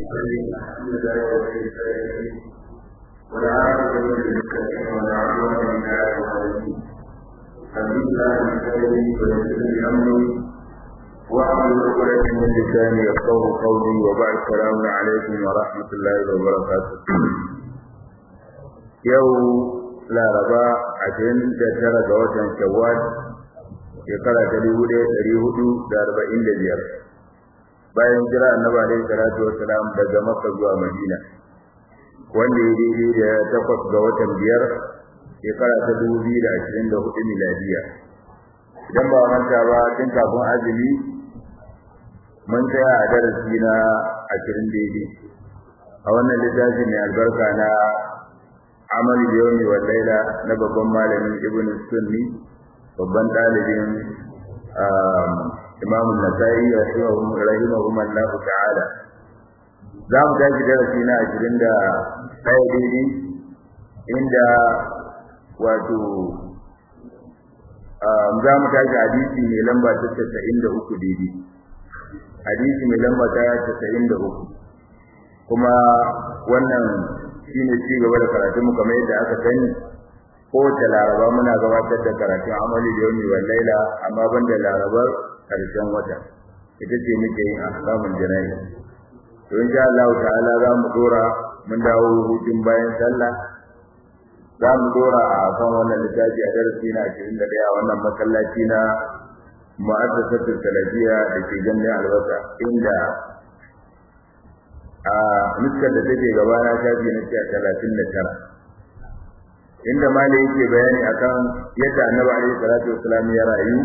الحمد لله رب العالمين والعاقبة للمتقين ولا عدوان إلا على الظالمين حمد الله بخيره ويسر لي أمري واحلل عقدة من لساني يفقه قولي وبعد السلام عليكم ورحمة الله وبركاته يوم laraba ashirin da tara ga watan shawwal shekara ta dubu ɗaya ɗari hudu da arba'in da biyar bayan jira annabi alaihi salatu wassalam daga makka zuwa madina wanda ya daidai da takwas ga watan biyar shekara ta dubu biyu da ashirin da hudu miladiya idan ba manta ba tun kafin azumi mun tsaya a darasi na ashirin daidai a wannan littafi mai albarka na amal yawmi wal laila na babban malamin ibnu sunni babban dalibin imam an-nasa'i rahimahum Allah ta'ala za mu tashi darasi na 21 daidai inda wato za mu tashi hadisi mai lamba ta 93 daidai hadisi mai lamba ta 93 kuma wannan shine ci gaba da karatu mu kamar yadda aka sani ko ta laraba muna gabatar da karatun amali da yawmi wal laila amma banda larabar karshen wata ita ce muke yin ahkamul janayi to insha Allah ta'ala za mu dora mun dawo hutun bayan sallah za mu dora a kan wannan littafi a darasi na 21 a wannan masallaci na mu'assasatul salafiyya da ke gandun albasa inda a nuskar da take gabana shafi na talatin da tara inda malai yake bayani akan yadda annabi alaihi salatu wasalam ya rayu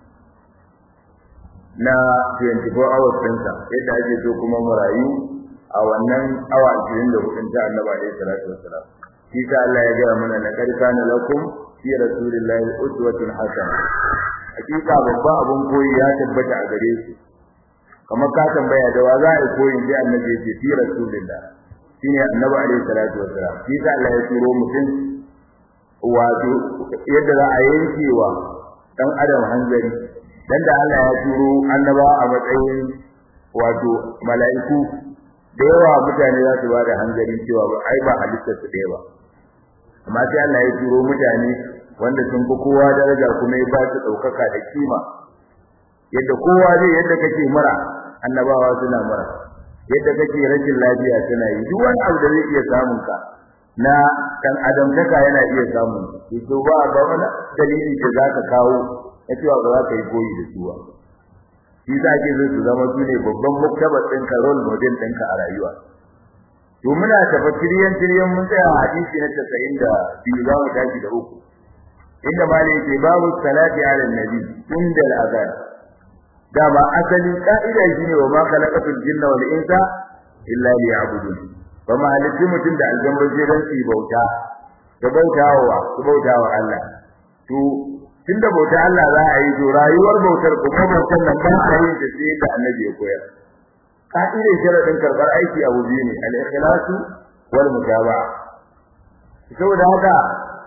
na 24 hours ɗinsa yadda ake so kuma mu rayu a wannan awa 24 ta annabi alaihi salatu wasalam shi ta Allah ya gaya mana laqad kana lakum fi rasulillahi uswatun hasana hakika babban abun koyi ya tabbata a gare shi kamar ka tambaya da wa za a koyi da annabi yake fi rasulillah shine annabi alaihi salatu wassalam shi da Allah ya turo mutum wato yadda za a yankewa dan adam hanzari dan da Allah ya turo annaba a matsayin wato mala'iku da yawa mutane za su bada hanzari cewa ba ai ba halittar su ɗaya ba amma sai Allah ya turo mutane wanda sun fi kowa daraja kuma ya ba su ɗaukaka da kima yadda kowa zai yadda kake mura annabawa suna mura yadda kake rashin lafiya suna yi duk wani abu da zai iya samun ka na dan adam taka yana iya samun to ba ba wani dalili da zaka kawo na cewa ba za ka yi koyi da su ba shi za ke zo su zama su ne babban muktabar ɗinka role model ɗinka a rayuwa to muna tafa tiriyan tiriyan mun tsaya a hadisi na 92 za mu tashi da uku inda malai ce babu salati ala nabi inda al-azan dama asali ka'ida shine wa ma khalaqatul jinna wal insa illa liya'budun ba ma halitti mutum da aljanna sai dan su bauta da bautawa su bautawa Allah to tunda bauta Allah za a yi to rayuwar bautar kuma bautar nan ba a yi da sai da annabi ya koyar ka'idar sharadin karbar aiki abu biyu ne al-ikhlasu wal mutaba'a saboda haka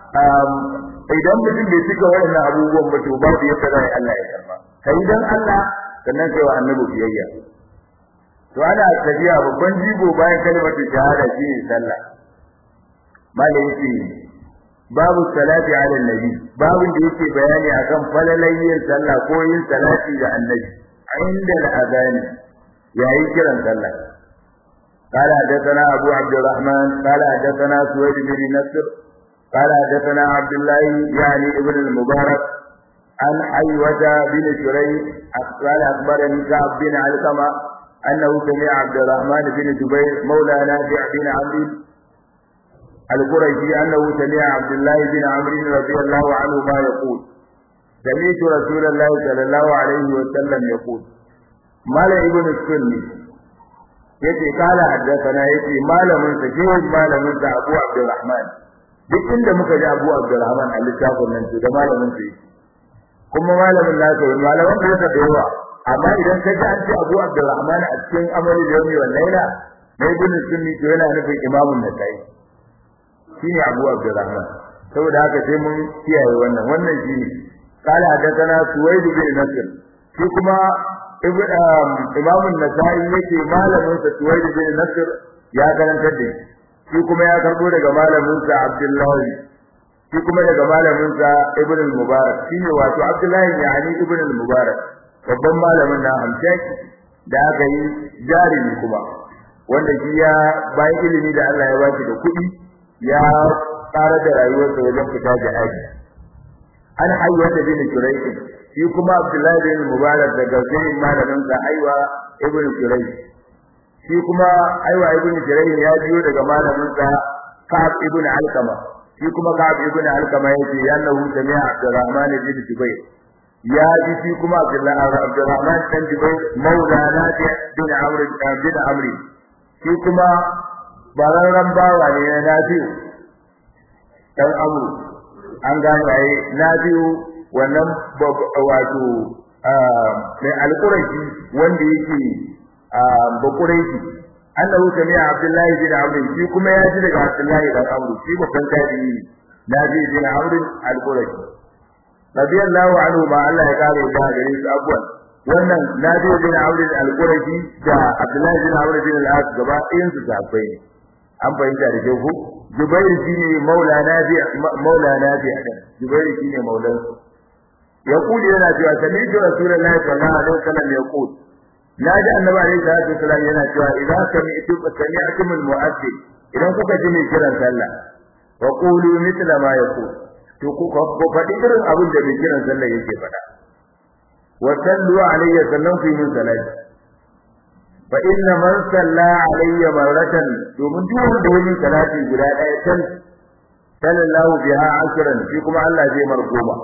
idan mutum bai cika waɗannan abubuwan ba to babu yadda za Allah ya karba kai dan Allah sannan kai wa annabi biyayya to ana tafiya babban jigo bayan kalmatu shahada shine sallah malai yake babu salati ala nabi babu da yake bayani akan falalayin sallah ko yin salati ga annabi inda al-adani yayi kiran sallah قال حدثنا أبو عبد الرحمن قال حدثنا سويد بن نصر قال حدثنا عبد الله يعني ابن المبارك عن حيوة بن شريح قال أخبرني كعب بن علقمة أنه سمع عبد الرحمن بن جبير مولى نافع بن عمرو القرشي أنه سمع عبد الله بن عمرو رضي الله عنه ما يقول سمعت رسول الله صلى الله عليه وسلم يقول مال ابن السني yace kala haddathana yace malamin sa shehu malamin sa Abu Abdurrahman duk inda muka ji Abu Abdurrahman a littafin nan to da malamin sa yake kuma malamin nasa malaman da yake da yawa amma idan ka ji an ce Abu Abdurrahman a cikin amali da yau wal laila mai ibn sunni to yana nufin imamun nasai shine Abu Abdurrahman saboda haka sai mun kiyaye wannan wannan shine qala hadathana Suwaid bin Nasr shi kuma Imam Nasa'i yake malamin sa Tuwaid bin Nasr ya karantar da shi kuma ya karbo daga malamin sa Abdullahi shi kuma daga malamin sa Ibn al-Mubarak shine wato Abdullahi yani Ibn al-Mubarak babban malamin na Hamshaki da aka yi jarimi kuma wanda shi ya bayan ilimi da Allah ya ba shi da kuɗi ya tsara da rayuwarsa wajen fita jihadi an hayyata bin Quraysh shi kuma Abdullahi bin Mubarak daga sai malamin sa Aiwa ibn Quraysh shi kuma Aiwa ibn Quraysh ya biyo daga malamin sa Ka'ab ibn Alqama shi kuma Ka'ab ibn Alqama yace annahu sami'a Abdurrahman bin Jubayr ya ji shi kuma Abdullahi Abdurrahman bin Jubayr maula Nafi bin Amr bin Amr shi kuma bararran bawa ne na Nafi dan Amr an gane ai Nafi wannan wato mai alƙurashi wanda yake bakurashi annahu sami'a Abdullahi bin Amr shi kuma ya ji daga Abdullahi dan Amr shi babban tabi'i ne Nafi bin Amr al-Qurashi radiyallahu anhu ma Allah ya kare da gare su abuwan wannan Nafi bin Amr al-Qurashi da Abdullahi bin Amr bin al-As gaba ɗayan su sahabbai ne an fahimta da kyau ko Jubair shine maula Nafi maula Nafi Jubair shine maulan su يقول yana cewa sami'tu rasulullahi sallallahu alaihi wasallam yaqul naji annabi alaihi salatu wasallam yana cewa idza sami'tu sami'tum almu'adhdhin idan kuka ji mai kiran sallah wa qulu mithla ma yaqul to ku ku faɗi irin abin da mai kiran sallah yake faɗa wa sallu alayya sallan fi min salati fa inna man salla alayya marratan domin duk wanda wani salati guda ɗaya tan sallallahu biha ashran shi kuma Allah zai mar goma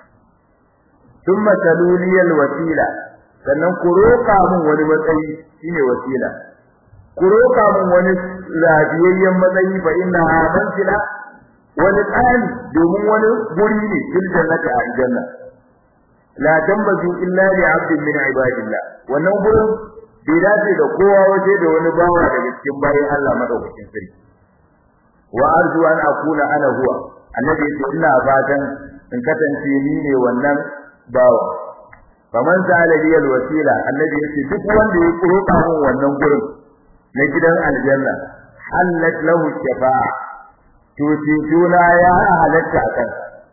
ثم تلولي الوسيله sannan ku roƙa min wani matsayi shine wasila ku roƙa min wani lafiyayyen matsayi fa inna mansila wani tsani domin wani guri ne fil jannati a aljanna la tambazu illa li 'abdin min ibadillah wannan gurin bai dace da kowa waje da wani bawa daga cikin bayan Allah madaukakin sarki wa arju an akuna ana huwa annabi yace ina fatan in kasance ni ne wannan bawa faman sa'ala li alwasila annabi yace duk wanda ya roƙa mun wannan gurin na gidan aljanna halat lahu shafa'a to ce tuna ya halatta akan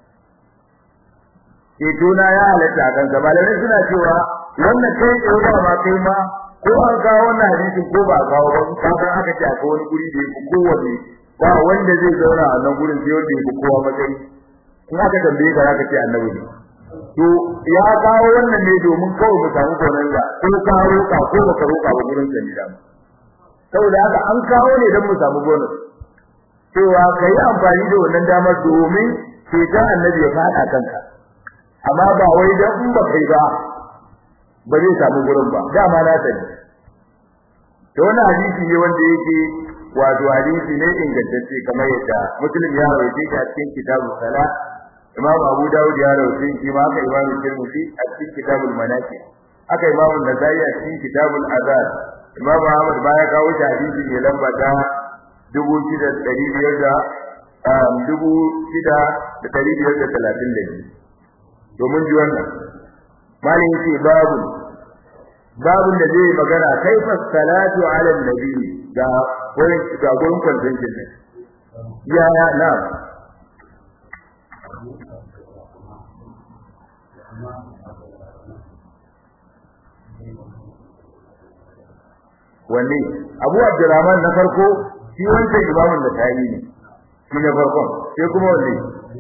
ce tuna ya halatta akan sa malamai suna cewa wannan kai tsaye ba ma kai ma ko an kawo wannan hadisin ko ba kawo ba ka san aka ce akwai wani guri da yake kowanne ba wanda zai zauna a nan gurin sai wanda yake kowa matsayi in aka tambaye ka zaka ce annabi ne to ya kawo wannan ne domin kawai mu samu gonanga ko ka roƙa ko baka roƙa ba gurin sa ne da saboda haka an kawo ne don mu samu bonus cewa kai amfani da wannan damar domin ceton annabi ya fada kanka amma ba wai dan in ba kai ba ba zai samu gurin ba dama na sani to wannan hadisi ne wanda yake wato hadisi ne ingantacce kamar yadda muslim ya rawaito shi a cikin kitabul salat imam abu dawud ya rawaito shi ma haka imam tirmidhi a cikin kitabul manaqib haka imam an-nasai a cikin kitabul azan imam ahmad baya kawo shi hadisi ne lamba ta dubu shida da ɗari biyar da dubu shida da ɗari biyar da talatin da biyu domin ji wannan malin ce babu babun da zai magana kaifa salatu ala nabi da wurin ga gurin kwantancin ne ya ya na wanne abu abdurrahman na farko shi wancan imamun da tayi ne shi na farkon sai kuma wanne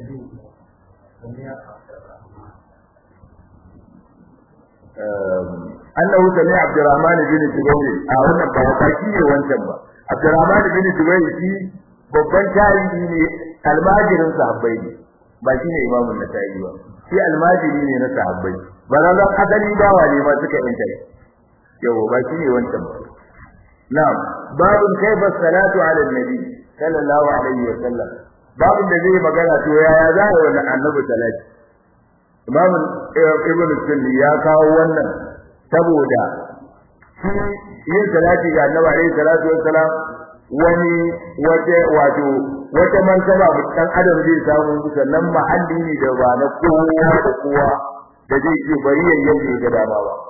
annahu sami abdurrahman bin jubair a wannan ba ba shi ne wancan ba abdurrahman bin jubair shi babban tarihi ne almajirin sahabbai ne ba shi ne imamun da tayi ba shi almajiri ne na sahabbai barazan asali bawa ne ma suka yanta yau ba shi ne wancan ba na'am babun kaifa salatu ala nabi sallallahu alaihi wa sallam babun da zai magana to yaya za a yi annabi salati imam ibn sunni ya kawo wannan saboda shi yin salati ga annabi alaihi salatu wassalam wani wata wato wata mansaba dan adam zai samu sannan mahalli ne da ba na kowa da kowa da zai ce bari ya yanke ga dama ba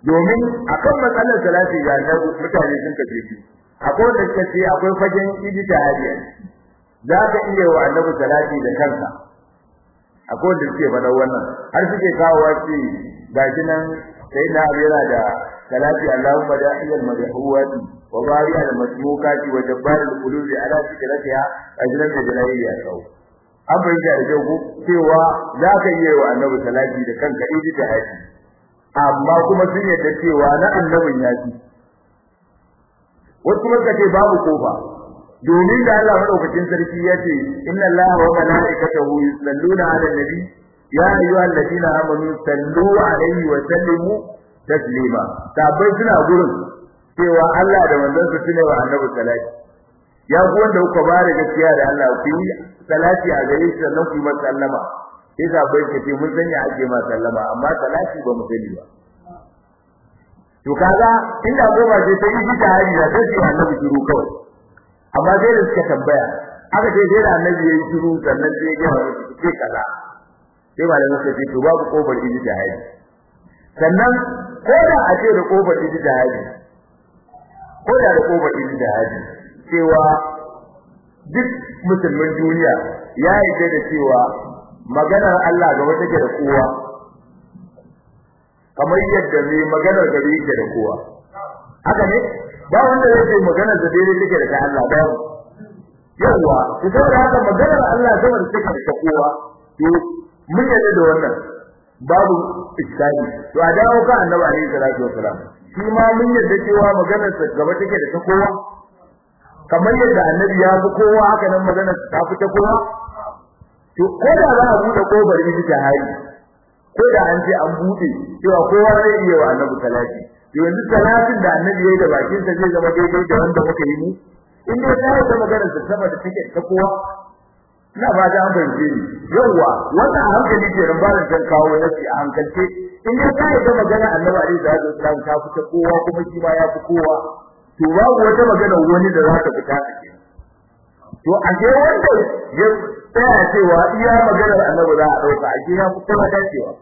domin akan matsalar salati ga mutane sun kace shi akwai wanda suka ce akwai fagen ijtihadi za ka iya wa annabi salati da kanka akwai wanda suke faɗa wannan har suke kawo wace gashi nan sai na abira da salati Allahumma da'iyal madhuwati wa bari al masmukati wa jabbar al qulubi ala fikratiha ajran da jalali ya kawo an bayyana da jago cewa za ka iya wa annabi salati da kanka ijtihadi amma kuma sun yadda cewa na annabin ya fi wasu kuma ce babu kofa domin da Allah madaukakin sarki ya ce inna Allaha wa malaikatahu yusalluna 'alan nabi ya ayyuhal ladina amanu sallu 'alaihi wa sallimu taslima sabai suna gurin cewa Allah da manzon sa sune wa annabi salati ya ku wanda kuka ba da gaskiya da Allah ku yi salati a gare shi sannan ku yi masa sallama sai sabai ce mun sanya ake ma sallama amma salati ba mu sani ba to kaga inda goma ce sai yi ta hari da sai annabi shiru kawai amma sai da suka tambaya aka ce sai da annabi yayi shiru sannan sai ya ga musu ce kaza sai malamin sai ce to babu kofar idi da hari sannan ko da a ce da kofar idi da hari ko da da kofar idi da hari cewa duk musulmin duniya ya yi da cewa maganar Allah gaba take da kowa kamar yadda mai maganar gari yake da kowa haka ne ba wanda zai ce maganar da daidai take da ta Allah ba yawa to saboda haka maganar Allah sama da take da kowa to mun yadda da wannan babu iskali to a dawo ka annabi alaihi salatu wasalam shi ma mun yadda cewa maganar sa gaba take da ta kowa kamar yadda annabi ya fi kowa haka nan maganar ta fi ta kowa to ko da za a bude kofar miji ta hari ko da an ce an bude cewa kowa zai iya wa annabi salati yanzu salatin da annabi yayi da bakin sa zai zama daidai da wanda muka yi mu in dai ta yi magana da sama da take ta kowa ina ba da an bayyane ni yawa wannan hankali ke ran barin dan kawo nasi a hankalce in dai ta yi da magana annabi alaihi salatu wasallam ta fita kowa kuma shi ma ya fi kowa to babu wata magana wani da za ta fita take to a ke wanda ya tsaya cewa iya maganar annabi za a dauka a ke ya fi kowa dacewa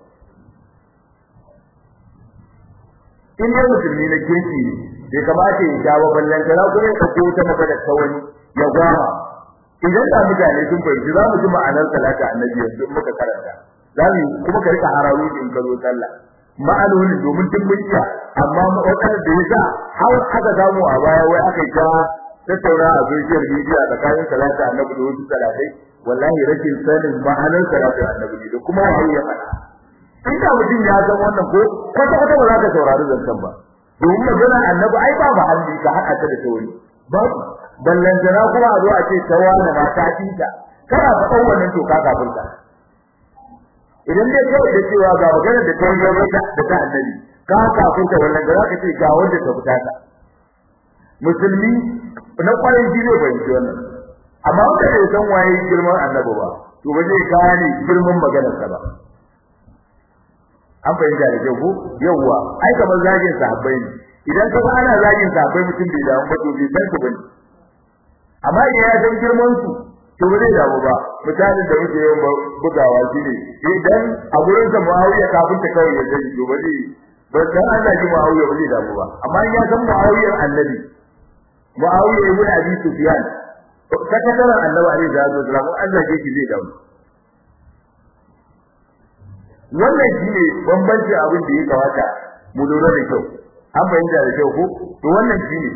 in dai musulmi na keki ne bai kamata ya jawo ballan da kuma ya dauko ta magana ta wani ya gwama idan da mutane sun fahimci za mu ji ma'anar salata annabi yanzu in muka karanta za mu kuma ka rika hararu in ka zo sallah ma'anoni domin duk mun iya amma wadanda da yasa har aka samu a baya wai aka yi ta tattauna a social media tsakanin salata annabi da wasu salatai wallahi rashin sanin ma'anar salata annabi da kuma wani ya faɗa inda mutum ya san wannan ko kwata kwata ba za ka saurari zancen ba domin magana annabi ai ba ba halli ka haɗa ta da tauri ba ballantana kuma a zo a ce tawa na mata tinta kana faɗan wannan to ka kafirta idan dai kawai da cewa ga magana da tauri ya da ta annabi ka kafirta wannan da za ka ce ga wanda ta fita ta musulmi na kwarin shi ne bai ji wannan amma wanda bai san waye girman annabi ba to ba zai gane girman maganarsa ba an fahimta da kyau ko yawwa ai kamar zagin sahabbai ne idan ka ga ana zagin sahabbai mutum bai damu ba to bai san su bane amma idan ya san girman su to ba zai damu ba misalin da muke yawan bugawa shine idan a gurin sa Muawiya kafin ta kawai ya zai to ba zai ba dan Allah ji Muawiya ba zai damu ba amma in ya san Muawiya annabi Muawiya ibn Abi Sufyan sakataren annabi alaihi salatu wasallam Allah ke zai damu wannan shine bambanci abin da ya kawata mu lura da kyau an bayyana da kyau ko to wannan shine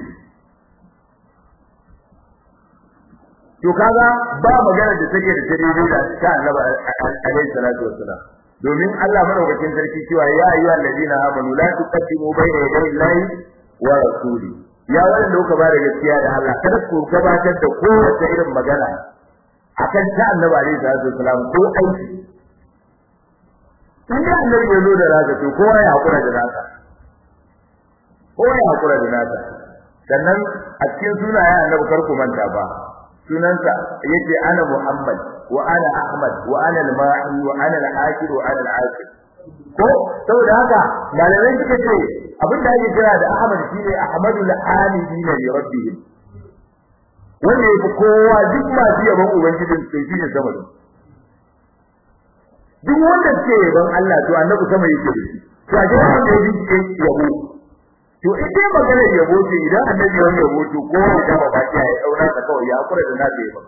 to kaga ba magana da take da tare da ta Annabi alaihi salatu wassalam domin Allah madaukakin sarki cewa ya ayyuhal ladina amanu la tuqaddimu bayna yaday Allahi wa rasuli ya wanda kuka ba da gaskiya da Allah kada ku gabatar da kowace irin magana akan ta Annabi alaihi salatu wassalam ko aiki in da annabi ya zo da nasa to kowa ya hakura da nasa kowa ya hakura da nasa sannan a cikin sunayen annabi kar ku manta ba sunansa yake ana Muhammad wa ana Ahmad wa ana al-Mahi wa ana al-Akhir wa ana al-Akhir ko saboda haka malamai suka ce abin da ake kira da Ahmad shine Ahmadul Hamidin li rabbihim wanda yake kowa duk masu yabon ubangijin sai shi ne sama da duk wanda ke yaban Allah to annabi sama yake da shi to a jira wanda ya ji yabo to in dai maganar yabo ce idan annabi ya yabo to ko da ba baki ya daura ta kawai ya kura da nafi ba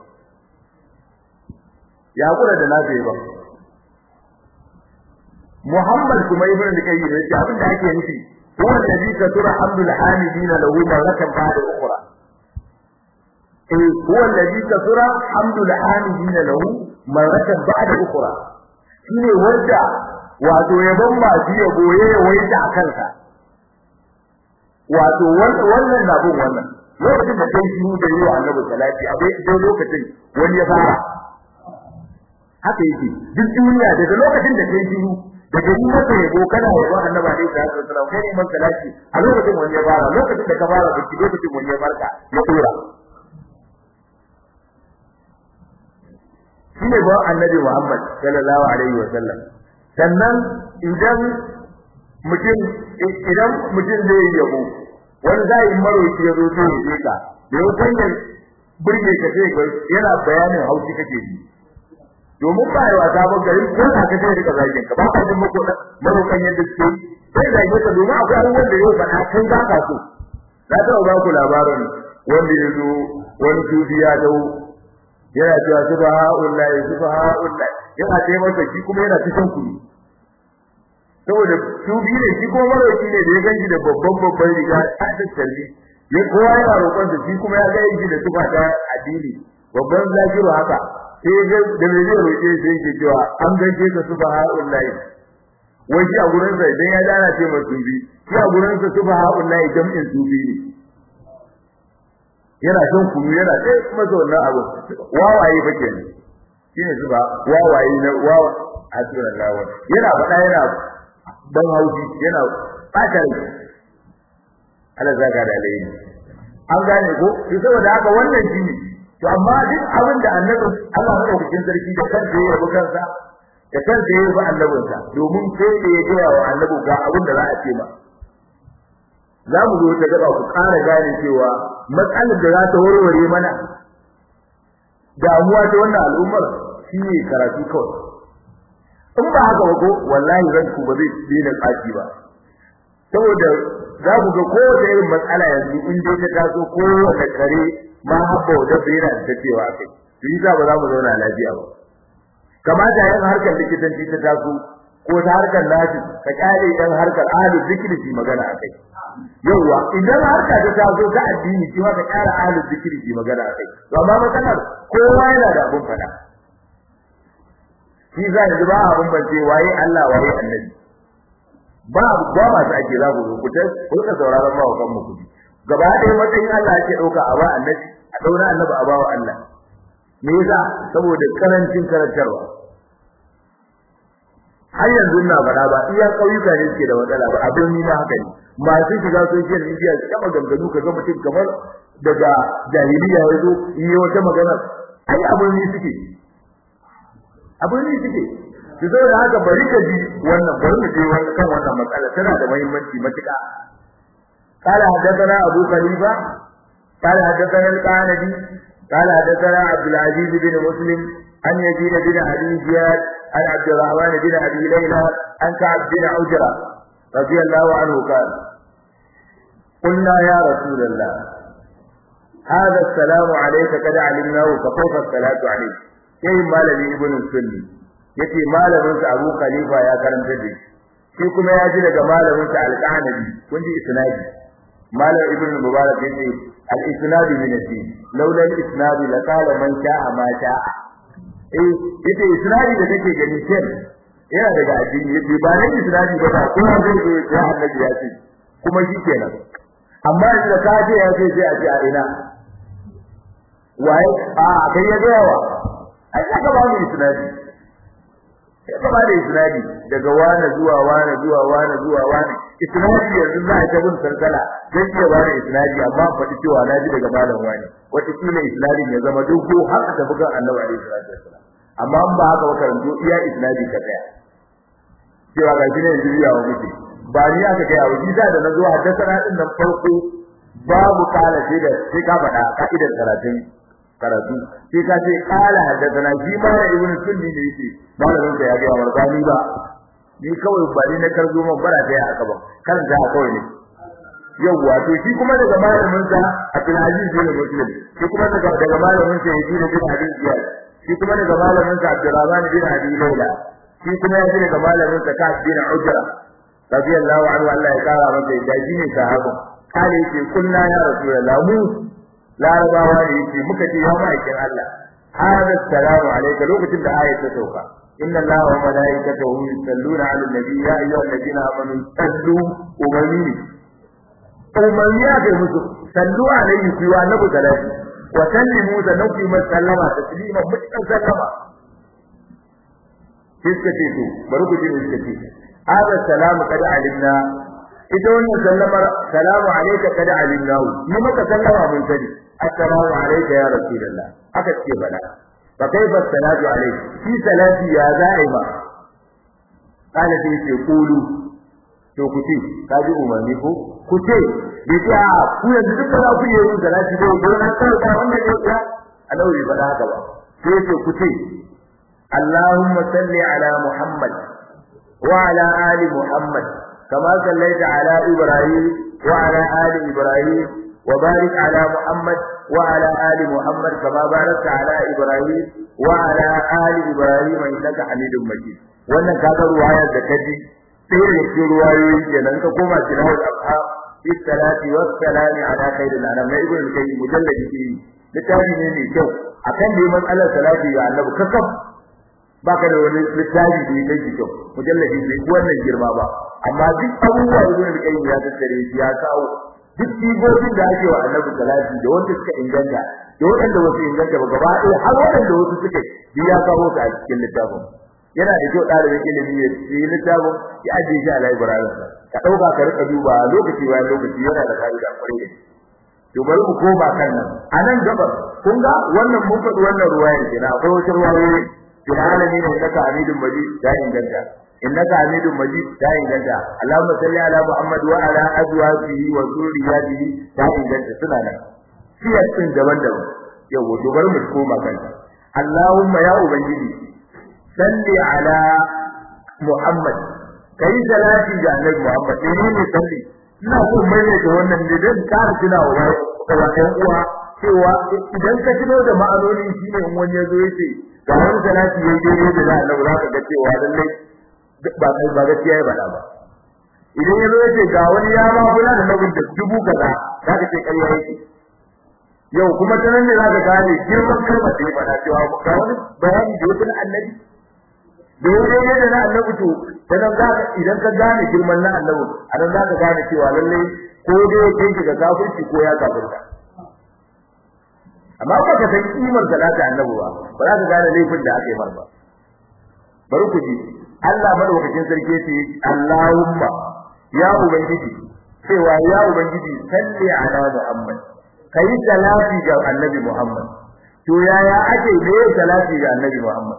ya kura da nafi ba Muhammad kuma ibn al-Qayyim yace abin da ake nufi huwa alladhi katura hamdul hamidin lahu marratan ba'da ukhra eh huwa alladhi katura hamdul hamidin lahu marratan ba'da ukhra shine wanda wato yabon masu yabo ya yawaita a kansa wato wannan na bin wannan lokacin da kai shiru da yiwa annabi salati abai dai lokacin wani ya fara haka yake duk duniya daga lokacin da kai shiru daga yi masa yabo kana yabon annabi alaihi salatu wasallam kai ne man salati a lokacin wani ya fara lokacin da ka fara biki lokacin wani ya farka ya tura shine ba annabi Muhammad sallallahu alaihi wasallam sannan idan mutum idan mutum zai yi yabo wani zai maroki ya zo zai yi ka da yau kan burge ka sai ga yana bayanin haushi kake ji domin ba yawa sabon gari ko ka ka sai rika zagin ka ba ka jin mako marokan yadda suke sai da yake domin akwai abubuwan da yau faɗa kan za ka so na taɓa ba ku labarin wanda ya zo wani tufi ya dau yana cewa subhanallahi subhanallahi yana ce masa shi kuma yana cikin kuɗi saboda su biyu ne shi kuma maroki ne da ya ganshi da babban babban riga ta tattalli ya kowa yana roƙon sa shi kuma ya ga shi da tufa ta addini babban zakiru haka sai ga da me zai roƙe sai yake cewa an gaishe ka subhanallahi wai shi a gurin sa idan ya dana ce ma sufi shi a gurin sa subhanallahi jam'in sufi ne yana son kunu yana sai kuma zo wannan abu wawaye fa kenan shine suba wawaye na wawa hasbunallahu yana faɗa yana ban haushi yana ɓata rai Allah zaka da alai an gane ko to saboda haka wannan shine to amma duk abin da annabi Allah madaukakin sarki da kansa ya yabi kansa da kansa ya yabi annabinsa domin sai da ya gaya wa annabi ga abin da za a ce ma za mu zo ta gaba ku ƙara gane cewa matsalar da za ta warware mana damuwa ta wannan al'ummar shine karatu kawai in ba haka ba ko wallahi ranku ba zai daina tsaci ba saboda za ku ga kowace irin matsala yanzu in dai ta taso kowace kare ma habba da yana da cewa kai to yi ba za mu zauna lafiya ba kamata yin harkar likitanci ta taso ko ta harkar lafi ka kyale dan harkar ahlul zikri fi magana akai yawa idan harka ta taso ta addini shi ma ka kyara ahlul zikri fi magana akai to amma matsalar kowa yana da abun fada shi za yanzu ba abun bance waye Allah waye annabi ba ba ma ta ake za ku ku ta ku ka sauraron ba kan mu kudi gaba ɗaya matsayin Allah yake dauka a ba annabi a daura annabi a bawa Allah me yasa saboda karancin karantarwa har yanzu ina faɗa ba iya ƙauyuka ne suke da matsala ba abin ni na haka ne masu shiga social media su kama ganganu ka ga mutum kamar daga jahiliya ya zo yi wata magana ai abin ni suke abin ni suke su zo da haka bari ka ji wannan bari mu je wannan kan wannan matsala tana da muhimmanci matuƙa قال حدثنا أبو خليفة قال حدثنا القعنبي قال حدثنا عبد العزيز بن مسلم عن يزيد بن أبي زياد عن عبد الرحمن بن أبي ليلى عن كعب بن عجرة رضي الله عنه قال قلنا يا رسول الله هذا السلام عليك قد علمناه فكيف الصلاة عليك كيف مالني ابن السني yace malamin sa Abu Khalifa ya karanta da shi kuma ya ji daga malamin sa Al-Qanabi kun ji isnadi malam ibn Mubarak yace al-isnadu min ad-din laula al-isnadu la qala man sha'a ma sha'a eh yace isnadi da kake gani ken yana daga addini yace ba nan isnadi ba kuma zai zo ya annabi ya ce kuma shikenan amma da ka ce ya ce sai a ce a ina waye a kai ya ga yawa ai ka ba mu isnadi sai ka ba da isnadi daga wani zuwa wani zuwa wani zuwa wani isnadi yanzu za a ta bin sarkala zai iya ba da isnadi amma faɗi cewa na ji daga malam wani wata kila isnadin ya zama duk ko har ta bugan annabi alaihi salatu wasallam amma in ba haka ba karanto iya isnadi ka tsaya cewa ga shi ne yanzu ya wa muke ba ni aka kai a wuji da na zo haddasa din nan farko babu kala sai da sai ka faɗa ka'idar karatun karatu sai ka ce kala haddathana shi ma da ibn sunni ne yake malamin sa ya ga wa bani ba ni kawai ba ni na karzo man bara da aka ba kan da kawai ne yawwa to shi kuma daga malamin sa Abdul Aziz bin Muslim shi kuma daga daga malamin sa Yazid bin Abi Ziyad shi kuma daga malamin sa Abdurrahman bin Abi Layla shi kuma ya daga malamin sa Ka'ab bin Ujra radiyallahu anhu Allah ya kara masa da shi ne sahaba kale yake kunna ya rasulullah mu larabawa ne yake muka ce ya ma'aikin Allah hada salamu alayka lokacin da ayat ta sauka inna allaha wa malaikatahu yusalluna 'alan nabi ya ayyuhalladhina amanu sallu umarni umarni ya kai musu sallu alayhi fi wa nabu salati wa sallimu da nabi sallama taslima mutan sallama kiska ce to bari ku ji ne kiska ce hada salamu kada alimna ita wannan sallamar salamu alayka kada alimna ni maka sallama mun sani assalamu alayka ya rasulullah aka ce bala fa kaifa salatu alayka fi salati ya za'ima kana sai ce kulu to ku ce ka ji umarni ko ku ce bai ce a ku yanzu duka za ku yi yin salati da gurin an tsara da wannan ne ya Allah bai faɗa haka ba sai ce ku ce Allahumma salli ala Muhammad wa ala ali Muhammad kama sallaita ala Ibrahim wa ala ali Ibrahim wa barik ala Muhammad wa ala ali Muhammad kama barakta ala Ibrahim wa ala ali Ibrahim innaka Hamidum Majid wannan kaga ruwayar da kaji sai da ke ruwayoyi kenan ka koma tilawul afham fi salati was salami ala khairil anam na ibn al-qayyim mujalladi ke littafi ne mai kyau akan da matsalar salati ga annabi kakaf baka da wani littafi da yake kyau mujalladi bai wannan girma ba amma duk abubuwa ibn al-qayyim ya tattare shi ya kawo duk sigogin da ake wa annabi salati da wanda suka inganta da wanda wasu inganta ba gaba ɗaya har wanda wasu suka ya kawo su a cikin littafin yana da kyau ɗalibin ilimi ya yi littafin ya ajiye shi a library ka ɗauka ka rika duba lokaci bayan lokaci yana da fa'ida kwarai da to bari mu koma kan nan a nan gabar kun ga wannan mun faɗi wannan ruwayar kenan akwai wata ruwayoyi fil alamin innaka hamidun majid ta inganta innaka hamidun majid ta inganta allahumma salli ala muhammad wa ala azwajihi wa zurriyyatihi ta inganta suna nan siyar din daban-daban yau to bari mu koma kan Allahumma ya ubangiji salli ala Muhammad kai salati ga Annabi Muhammad ne ne salli ina so mai da wannan ne dan kar tuna wa ɗan uwa cewa idan ka tuno da ma'anoni shine in wani yazo yace ga wani salati yayi daidai da Annabi za ka ga cewa lalle ba kai ba gaskiya ya bada ba idan yazo yace ga wani ya ma kula da Annabi da dubu kaza za ka ce ƙarya yake yau kuma ta nan ne za ka gane girman kalmar da ya faɗa cewa ga wani bayani da ya Annabi da yau ne da na annabi to dan za ka idan ka gane girman na annabi anan za ka gane cewa lalle ko dai yake ki ga kafirci ko ya kafirta amma ba ka san kimar salata annabi ba ba za ka gane laifin da aka yi mar ba bari ku ji Allah madaukakin sarki yace Allahumma ya ubangiji cewa ya ubangiji salli ala Muhammad kai salati ga annabi Muhammad to yaya ake ne salati ga annabi Muhammad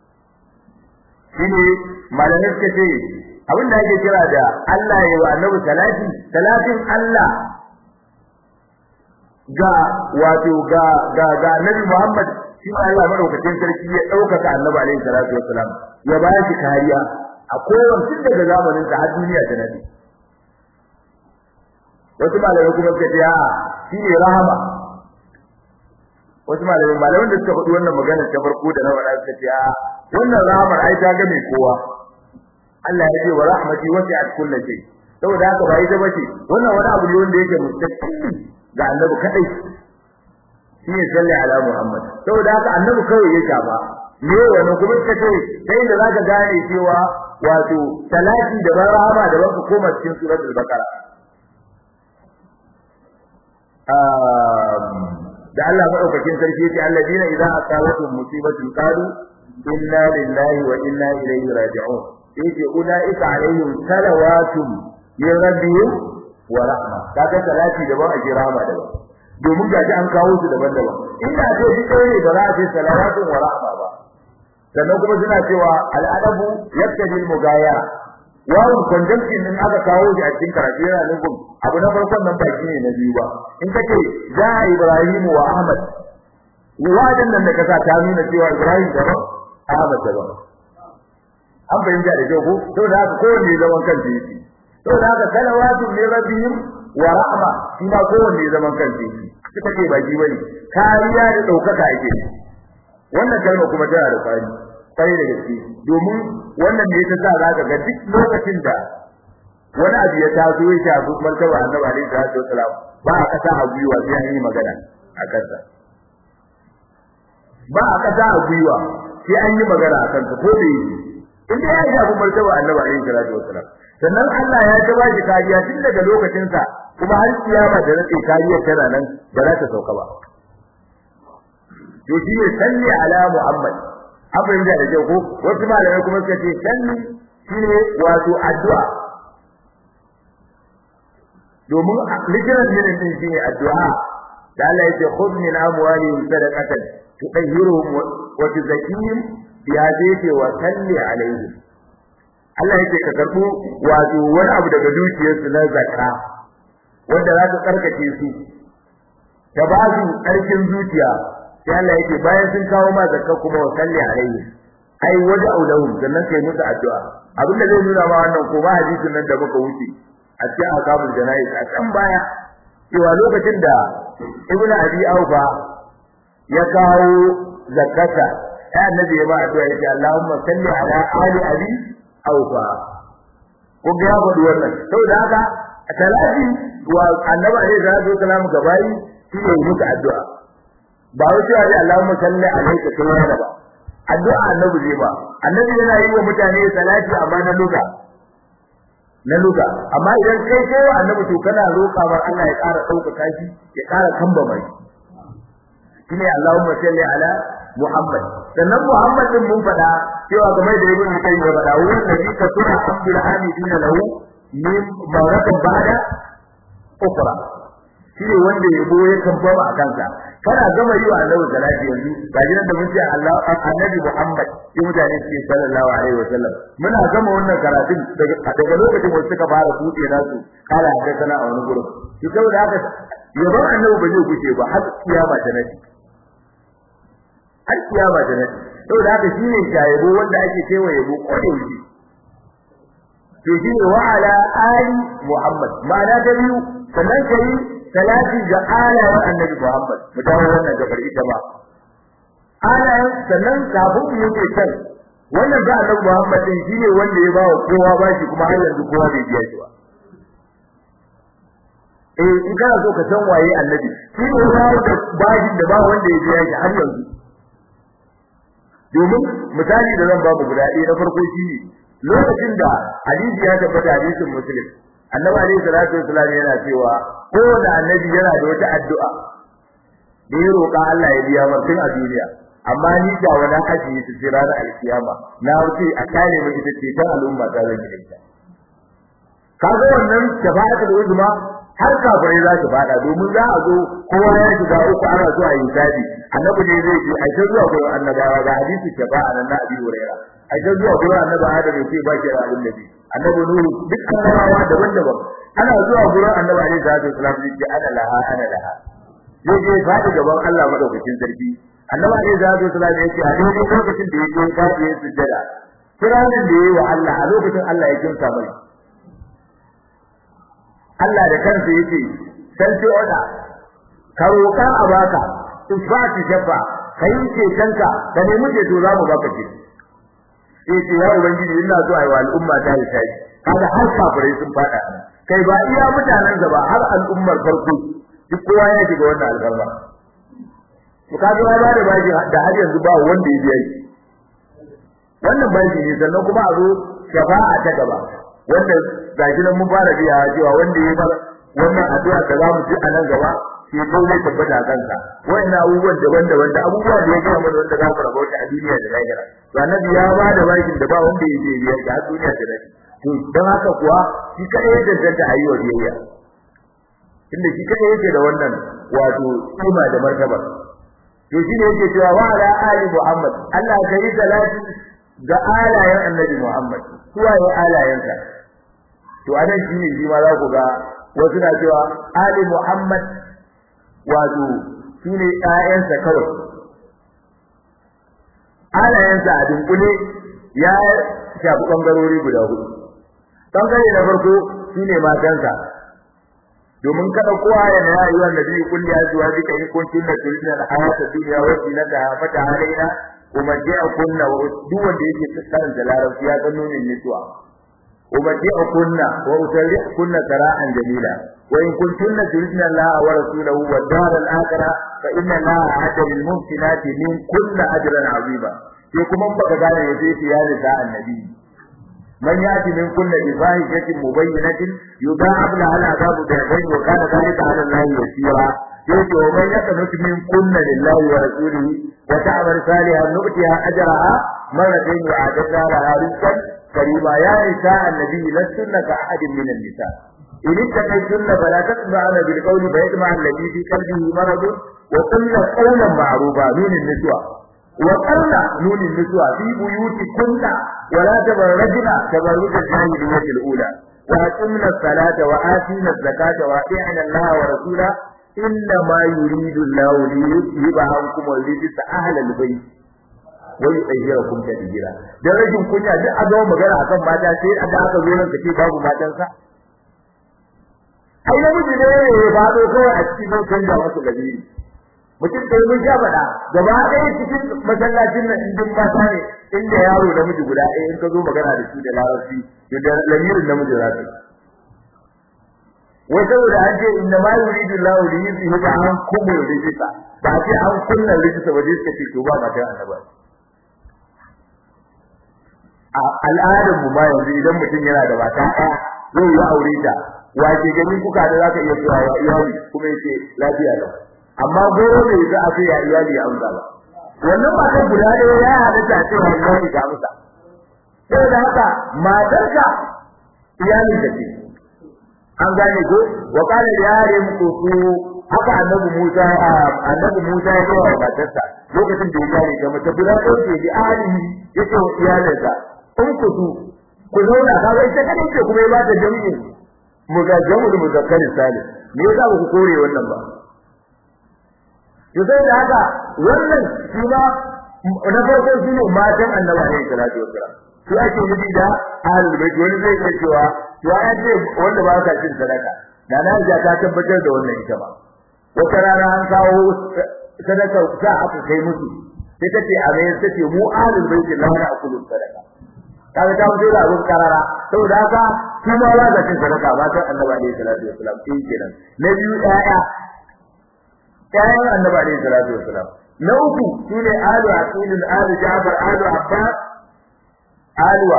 shine malamai suka ce abin da ake kira da Allah ya wa annabi salati salatin Allah ga wato ga ga ga annabi Muhammad shi Allah madaukakin sarki ya daukaka annabi alaihi salatu wassalam ya ba shi kariya a kowace tun daga zamanin sa har duniya ta nabi wasu malamai kuma suka ce a shi ne rahama wasu malamai malaman da suka faɗi wannan magana ta farko da na faɗa suka ce a wannan rahamar ai ta ga mai kowa Allah ya ce wa rahmati wasi'at kulli shay saboda haka ba ita bace wannan wani abu ne wanda yake mustaqil ga annabi kadai shi ne salli ala muhammad saboda haka annabi kawai ya shafa ne wannan kuma suka ce sai da zaka gane cewa wato salati da rahama da baka koma cikin suratul baqara da Allah madaukakin sarki ce alladina idza asabatu musibatun qalu inna lillahi wa inna ilaihi raji'un yace ulaika alaihim salawatun min rabbihim wa rahma kaga salati daban a rahma daban domin ga an kawo su daban-daban inda ce shi kai ne ba za a ce salawatun wa rahma ba sannan kuma suna cewa al'adabu yaktadi al-mugaya wawun conjunction din aka kawo shi a cikin karatu yana nufin abu na farkon nan ba shi ne na biyu ba in ka ce za Ibrahim wa Ahmad wajen nan da ka sa ta nuna cewa Ibrahim daban Ahmad daban an fahimta da kyau ko saboda haka kowanne zaman kansa yake saboda haka salawatu li rabbihim wa rahma shi ma kowanne zaman kansa yake suka ce ba ji bane kariya da daukaka yake wannan kalma kuma tana da fari sai da gaske domin wannan ne ta sa zaka ga duk lokacin da wani abu ya taso ya shafi martaba annabi alaihi salatu wasalam ba a kasa a gwiwa sai an yi magana a kansa ba a kasa a gwiwa sai an yi magana a kansa ko da yake in dai ya shafi martaba annabi alaihi salatu wasalam sannan Allah ya ta ba shi kariya tun daga lokacin sa kuma har kiyama da nake kariyar tana nan ba za ta sauka ba to shi ne salli ala muhammad abin da da ko wasu malamai kuma suka ce salli shine wato addu'a domin likiran ne din shine addu'a da Allah yake khudh min amwalihim sadaqatan tutahhiruhum wa tuzakkihim biha zayta wa salli alaihim Allah yake ka karbo wato wani abu daga dukiyarsu na zakka wanda za ka karkace su ta ba su ƙarfin zuciya sai Allah yake bayan sun kawo ma zakka kuma wa salli alaihim ai waje aulahum sannan kai musu addu'a abin da zai nuna ma wannan ko ba hadisin nan da muka wuce a cikin akabul janayi a can baya cewa lokacin da ibn abi aufa ya kawo zakata ya annabi ya ba addu'a yake Allahumma salli ala ali abi aufa ko ga ya faɗi wannan saboda haka talati wa annabi alaihi salatu wasalam gabayi shi ne muka addu'a ba wai cewa dai Allahumma salli alayka kai yana ba addu'a annabi zai ba annabi yana yi wa mutane salati amma na luga na luga amma idan kai kai wa annabi to kana roƙa mar Allah ya ƙara ɗaukaka shi ya ƙara kamba mai shine Allahumma salli ala Muhammad sannan Muhammad din mun faɗa cewa game da ibn kai ya faɗa wurin da ka tura Abdul Hamidin lahu min maratan ba'da ukra shine wanda ya bo ya kamba a kansa kana gama yi wa annabi salati yanzu ga gidan da mun ce Allah annabi Muhammad shi mutane suke sallallahu alaihi wasallam muna gama wannan karatun daga daga lokacin da suka fara kuɗe nasu kala da sana a wani gurin shi saboda haka yaban annabi ba zai kuce ba har kiyama ta nabi har kiyama ta nabi saboda haka shine shayabo wanda ake cewa yabo kodai to shine wa ala ali Muhammad ma'ana ta biyu sannan kai salati ga alayen annabi Muhammad mu dawo wannan gabar ita ba alayen sannan kafin mu yi kan wannan ga annabi Muhammad din shine wanda ya bawa kowa bashi kuma har yanzu kowa bai biya shi ba eh in kana so ka san waye annabi shi ne ya da bashi da ba wanda ya biya shi har yanzu domin misali da zan ba mu guda ɗaya na farko shi ne lokacin da hadisi ya tabbata hadisin muslim annabi alaihi salatu wasallam yana cewa kowane annabi yana da wata addu'a da ya roƙa Allah ya biya mar tun a duniya amma ni da wani haji su ce ranar alkiyama na wuce a kare mu ita ce ta al'umma ta zan yi ita kaga wannan shafa'atul uzma har kafirai za su fada domin za a zo kowa ya shiga uku ana zuwa yin tabi annabi ne zai ce a ta zuwa gurin annabawa ga hadisi shafa'a nan na abi hurairah a ta zuwa gurin annabi adam ya ce ba shi da abin nabi annabi nuhu duk annabawa daban-daban ana zuwa gurin annabi alaihi salatu wasallam ya ce ana laha ana laha zai je faɗi gaban Allah madaukakin sarki annabi alaihi salatu wasallam ya ce a daidai lokacin da yake kafi yin sujjada kiranin da yayi wa Allah a lokacin Allah ya kinsa mai Allah da kansa yake santi oda ka roƙa a baka isfati shafa kai ce kanka da ne muke to za mu baka ce sai ce ya ubangiji ina so ayi wa al'umma ta yi sai kaga har kafirai sun fada kai ba iya mutanen ba har al'ummar farko duk kowa ya shiga wannan alfarma to kaga ya bada baji da har yanzu ba wanda ya biya shi wannan baji ne sannan kuma a zo shafa'a ta gaba wanda gashi nan mun fara biya cewa wanda ya bar wannan addu'a da zamu ji a nan gaba shi ko zai tabbata kansa wannan abubuwan daban-daban da abubuwa da ya ga mana wanda za mu rabauta a duniya da lahira to annabi ya ba da bakin da ba wanda ya je biya ga duniya da lahira to dan haka kuwa shi kadai ya danganta a yi wa biyayya inda shi kadai yake da wannan wato kima da martaba to shi ne yake cewa wa ala ali muhammad Allah ka yi salati ga alayen annabi muhammad suwaye alayensa to anan shi ne shi ma za ku ga wasu na cewa ali muhammad wato su ne ƴaƴansa kawai alayensa a dunkule ya shafi bangarori guda hudu bangare na farko shine matanka domin kada kowa ya na yi wannan nabi kulli azwa bika in kuntum la turidna al-hayata dunya wa zinataha fata alaina kuma ja'a kunna wa duk wanda yake tsarin da larabci ya gano ne nisuwa ومتيع كنا وأسرح كنا سراء جميلا وإن كنتن تردن الله ورسوله والدار الآخرة فإن الله أعد للمحسنات من كل أجرا عظيما يكم من بقى قال يزيد يا نساء النبي من يأتي من كل بفاحشة مبينة يضاعف لها العذاب ضعفين وكان ذلك على الله يسيرا يأتي ومن يقنط من كل لله ورسوله وتعمل صالحا نؤتها أجرها مرتين وأعددنا لها رزقا كريما يا نساء النبي لستن كأحد من النساء إن اتقيتن فلا تطمعن بالقول فيطمع الذي في قلبه مرض وقلن قولا معروفا نون النسوة وقلن نون النسوة في بيوتكن ولا تبرجن تبرج الجاهلية الأولى وأقمنا الصلاة وآتينا الزكاة وأطيعنا الله ورسوله إنما يريد الله ليذهب عنكم الرجس أهل البيت wai tsayyara kun ta dijira dan rashin kunya duk a zama magana akan mata sai a da aka zo nan kace babu matansa ai namiji ne ya fado kawai a cikin nan canja wasu gabiri mutum sai mun sha faɗa gaba ɗaya cikin masallacin nan indin mata ne inda yaro namiji guda ɗaya in ka zo magana da shi da larabci to da lamirin namiji za ka wai saboda an ce inna ma yuridu Allahu li yuzhiba ankum rijsa ba ce an kunna rijsa ba dai suka ce to ba mata annabi a al'adar mu ma yanzu idan mutum yana da mata ɗaya zai yi aure ta wace gani kuka da zaka iya cewa ya iyali kuma yace lafiya lau amma goro ne za a ce ya iyali ya amsa ba wannan matan guda ɗaya ya halatta a cewa iyali ga amsa sai da haka matarka iyalin da ce an gane ko wa qala yarim kusu haka annabi Musa annabi Musa ya ga matarsa lokacin da ya gane da mace guda ɗaya ce da ahlihi yace wa iyalinsa in ku su ku zauna ka ga ita kadai ce kuma ya ba ta jami'i mu ga jami'ul muzakkari salim me yasa ba ku kore wannan ba to sai da haka wannan shi ba na farko shi ne matan annabi alaihi salatu wassalam su ake nufi da ahlul bait wani zai iya cewa ya ce wanda ba ka cin sadaka da na ja ta tabbatar da wannan ita ba wata rana an kawo sadaka ta aka kai musu sai ta ce a mai ta ce mu ahlul bait la na akulu sadaka kaga ta fito da abun karara saboda haka su ma ba za cin sadaka ba ta annabi alaihi salatu wassalam sai kenan na biyu ɗaya ƴaƴan annabi alaihi salatu wassalam na uku shine alu aqilul alu jafar alu abbas alwa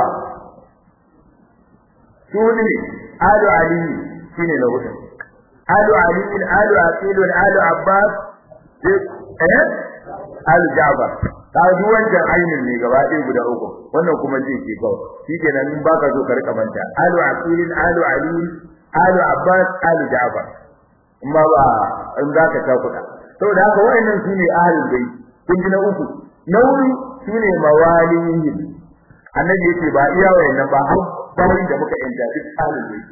sune alu ali shine na hudu alu ali alu aqil alu abbas eh alu jafar ka duk wancan ainin ne gaba ɗaya guda uku wannan kuma zai ke kawai shikenan in baka so ka rika manta alu aqil alu ali alu abbas alu jafar amma ba in zaka ta kuɗa saboda haka wayannan sune ahlul bait kun ji na uku na wuri sune mawalihim annabi yace ba iya wayannan ba har bayan da muka yanta duk ahlul bait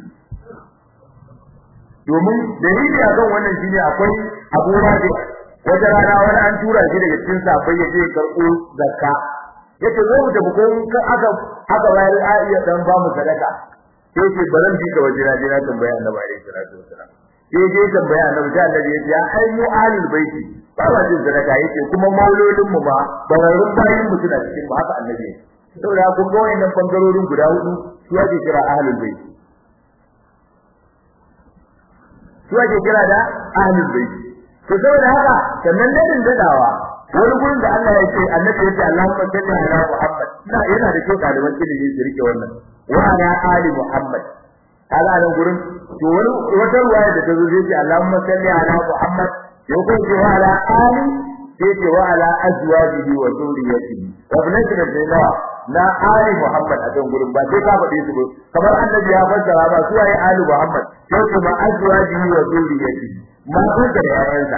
domin dalili akan wannan shine akwai Abu Rabi wata rana wani an tura shi daga cikin safai yaje karɓo zakka yace zo mu tafi ko aka aka bayar a iya dan ba mu sadaka sai ce baran bi ka waje na je na tambaya annabi alaihi salatu wasalam sai je tambaya annabi sai annabi ya ce ai mu ahlul baiti ba wa jin sadaka yace kuma maulodin mu ba bararrun bayin mu suna cikin ba haka annabi saboda kun ga wayannan bangarorin guda hudu su ake kira ahlul baiti su ake kira da ahlul baiti to saboda haka sannan dadin dadawa wani gurin da Allah ya ce annabi ya ce Allahumma salli ala Muhammad ina yana da kyau ɗaliban ilimi su rike wannan wa ala ali Muhammad kaga nan gurin to wani wata ruwaya da ta zo zai ce Allahumma salli ala Muhammad ya ko ce wa ala ali sai ce wa ala azwajihi wa zurriyyatihi wa ibnati nabiyyina na ali Muhammad a kan gurin ba sai ka faɗe su ba kamar annabi ya fassara ba su waye ali Muhammad sai ce ma azwajihi wa zurriyyatihi ma sun da yayansa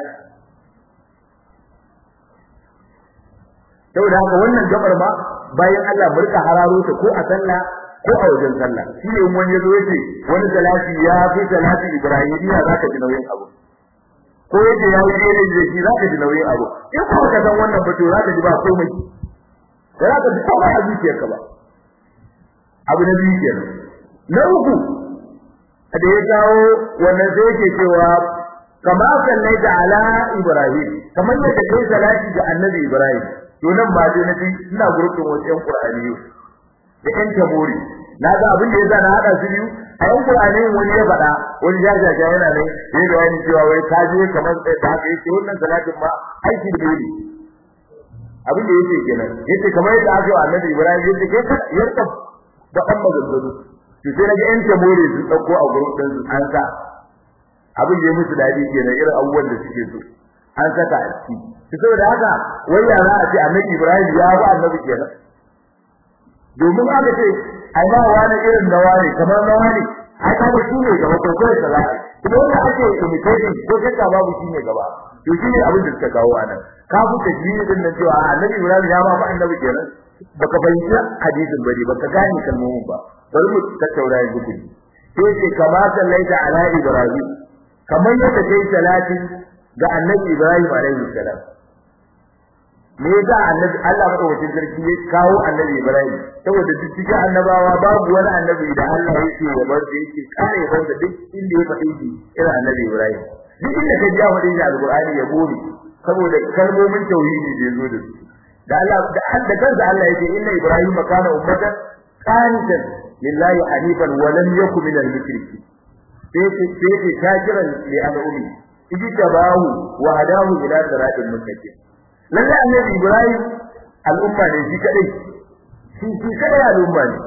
saboda haka wannan gabar ma bayan Allah murka hararo ta ko a sallah ko a wajen sallah shi ne wani yazo yace wani salati ya fi salati ibrahimiya zaka ji nauyin abu ko yace ya yi daidai da shi zaka ji nauyin abu in ko ka san wannan ba to zaka ji ba komai da zaka ji komai a zuciyarka ba abu na biyu kenan na uku da ya kawo wannan sai yake cewa kama sallaita ala ibrahim kamar yadda kai salati ga annabi ibrahim to nan ba dai nabi ina gurbin wasu yan qur'ani da yan tabori na ga abin da yasa na hada su biyu a yan qur'ani wani ya faɗa wani jajaja yana ne ya ga wani cewa wai ka je kamar da haka yake wannan salatin ma aiki da ne abin da yake kenan yace kamar yadda aka yi annabi ibrahim yace kai ka yarda da kan maganganu to sai naga yan tabori su dauko a gurbin su an sa abin da ya musu dadi kenan irin abubuwan da suke so an saka a ciki saboda haka wai yara a ce annabi Ibrahim ya ba annabi kenan domin aka ce ai ba wani irin da wani kamar na wani ai ka ba shi ne gaba ko kai da zai kuma wanda ake imitating ko kai ka babu shi ne gaba to shi ne abin da suka kawo anan ka fi tajwidi din nan cewa annabi Ibrahim ya ba ba annabi kenan baka fahimci hadisin bane baka gane kalmomin ba bari mu tattauna yanzu ku sai ce kamata laita ala Ibrahim kamar yadda kai salati ga annabi Ibrahim alaihi salam me yasa annabi Allah madaukakin sarki ya kawo annabi Ibrahim saboda duk cikin annabawa babu wani annabi da Allah yake ya bar da yake kare ya bar da duk inda ya faɗi shi irin annabi Ibrahim duk inda ka ji ya faɗi shi alqur'ani ya bore saboda kalmomin tauhidi da yazo da su da Allah da da kansa Allah yake inna Ibrahim kana ummatan qanitan lillahi hanifan wa lam yakun minal mushrikeen sai sai shakiran li al'ummi ijtabahu wa hadahu ila siratil mustaqim lalle annabi ibrahim al'umma ne shi kadai shi shi kadai al'umma ne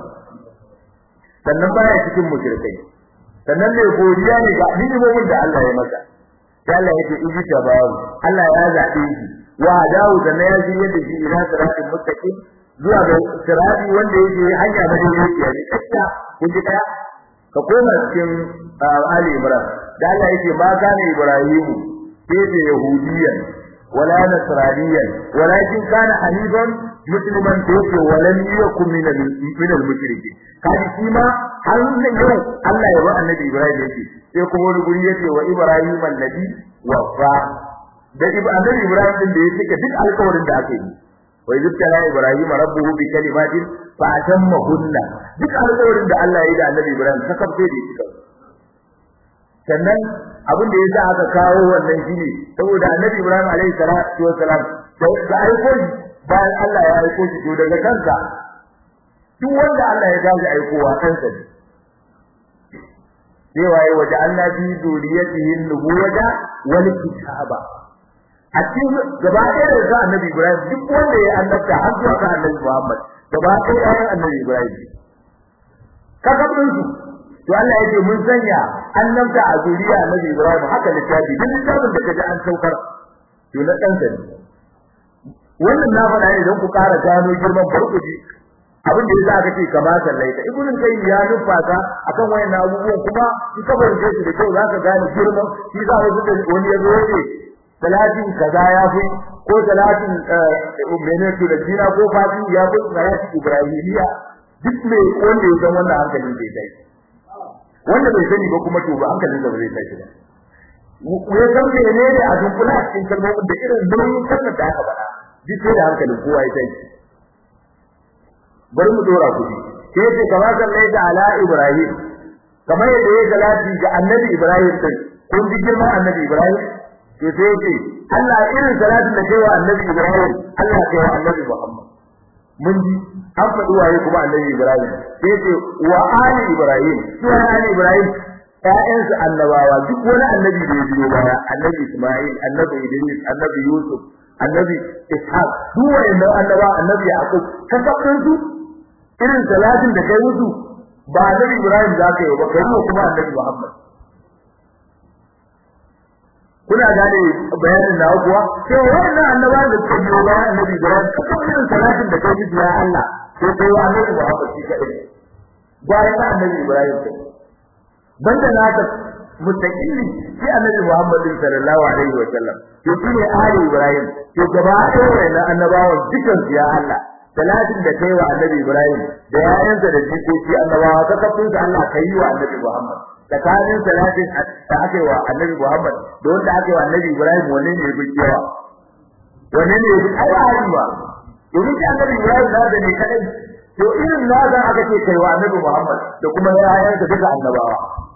sannan baya cikin mushrikai sannan ne godiya ne ga ni'imomin da Allah ya masa sai Allah yake ijtabahu Allah ya zabe shi wa hadahu sannan ya ji yadda shi ila siratil mustaqim zuwa ga sirati wanda yake hanya na dai ne tsaka kun ji daya ka koma cikin Ali Imran da Allah yake ma kana Ibrahim sai da yahudiyan wala nasraniyan walakin kana hanifan musliman da yake walan yakun min min al-mushrikin kaji shi ma har nan yau Allah ya ba annabi Ibrahim yake sai kuma wani guri yake wa Ibrahim annabi wafa da annabi Ibrahim din da yake duk alƙawarin da aka yi wa yuzkara Ibrahim rabbuhu bi kalimatin fa atammahunna duk alƙawarin da Allah ya yi da annabi Ibrahim ta kafce da shi sannan abin da yasa aka kawo wannan shine saboda annabi Ibrahim alaihi salatu wassalam da aiko shi bayan Allah ya aiko shi to daga kansa duk wanda Allah ya gaji aikowa kansa ne sai waye waje Allah bi zuriyatihi nubuwata wal kitaba a cikin gaba ɗaya da sa annabi Ibrahim duk wanda ya annabta har zuwa ga annabi Muhammad gaba ɗaya ɗayan annabi Ibrahim kakabin su to Allah yake mun sanya annabta a zuriya annabi Ibrahim haka littafi duk littafin da kaji an saukar to na ɗansa ne wannan na faɗa ne don ku ƙara gano girman farkuji abin da yasa aka ce kama sallaita ibnu kayyim ya nufata akan wayannan abubuwan kuma in ka bar shi da kyau zaka gane girman shi za ka ga wani yazo yake salatin kaza ya fi ko salatin menene to da jina ko fati ya fi salatin ibrahimiya duk mai wanda ya san wannan hankalin zai tashi wanda bai sani ba kuma to ba hankalin da zai tashi ba ya san menene a dunkula a cikin kalmomin da irin nauyin kalmar da aka faɗa duk sai da hankalin kowa ya tashi bari mu dora kudi sai ce kamar sallai da ala ibrahim kamar yadda ya salati ga annabi ibrahim din kun ji girman annabi ibrahim to sai ce Allah irin salatin da kai wa annabi ibrahim Allah kai wa annabi muhammad mun ji an faɗi waye kuma annabi ibrahim sai ce wa ali ibrahim su ali ibrahim ƴaƴansu annabawa duk wani annabi da ya biyo baya annabi isma'il annabi idris annabi yusuf annabi ishaq duk wayannan annaba annabi yaqub kasabin su irin salatin da kai musu ba annabi Ibrahim za ka yi ba kai kuma annabi Muhammad kuna gane bayanin na kuwa sai wannan annaba da suka biyo bayan annabi Ibrahim kan irin salatin da kai musu ya Allah sai kai wa annabi Muhammad shi kadai bayan annabi Ibrahim kai banda naka mustaqilli shi annabi Muhammad sallallahu alaihi wa sallam to shine ali Ibrahim to gaba ɗaya wannan annabawan dukan ya Allah salatin da kai wa annabi Ibrahim da yayansa da jikoki annabawa ka kafin sa Allah kai wa annabi Muhammad tsakanin salatin da aka wa annabi Muhammad da wanda aka wa annabi Ibrahim wanne ne yafi kiyawa wanne ne yafi ai ba domin shi annabi Ibrahim da da ne kadai to irin na ga aka ce kai wa annabi Muhammad da kuma yayansa duka annabawa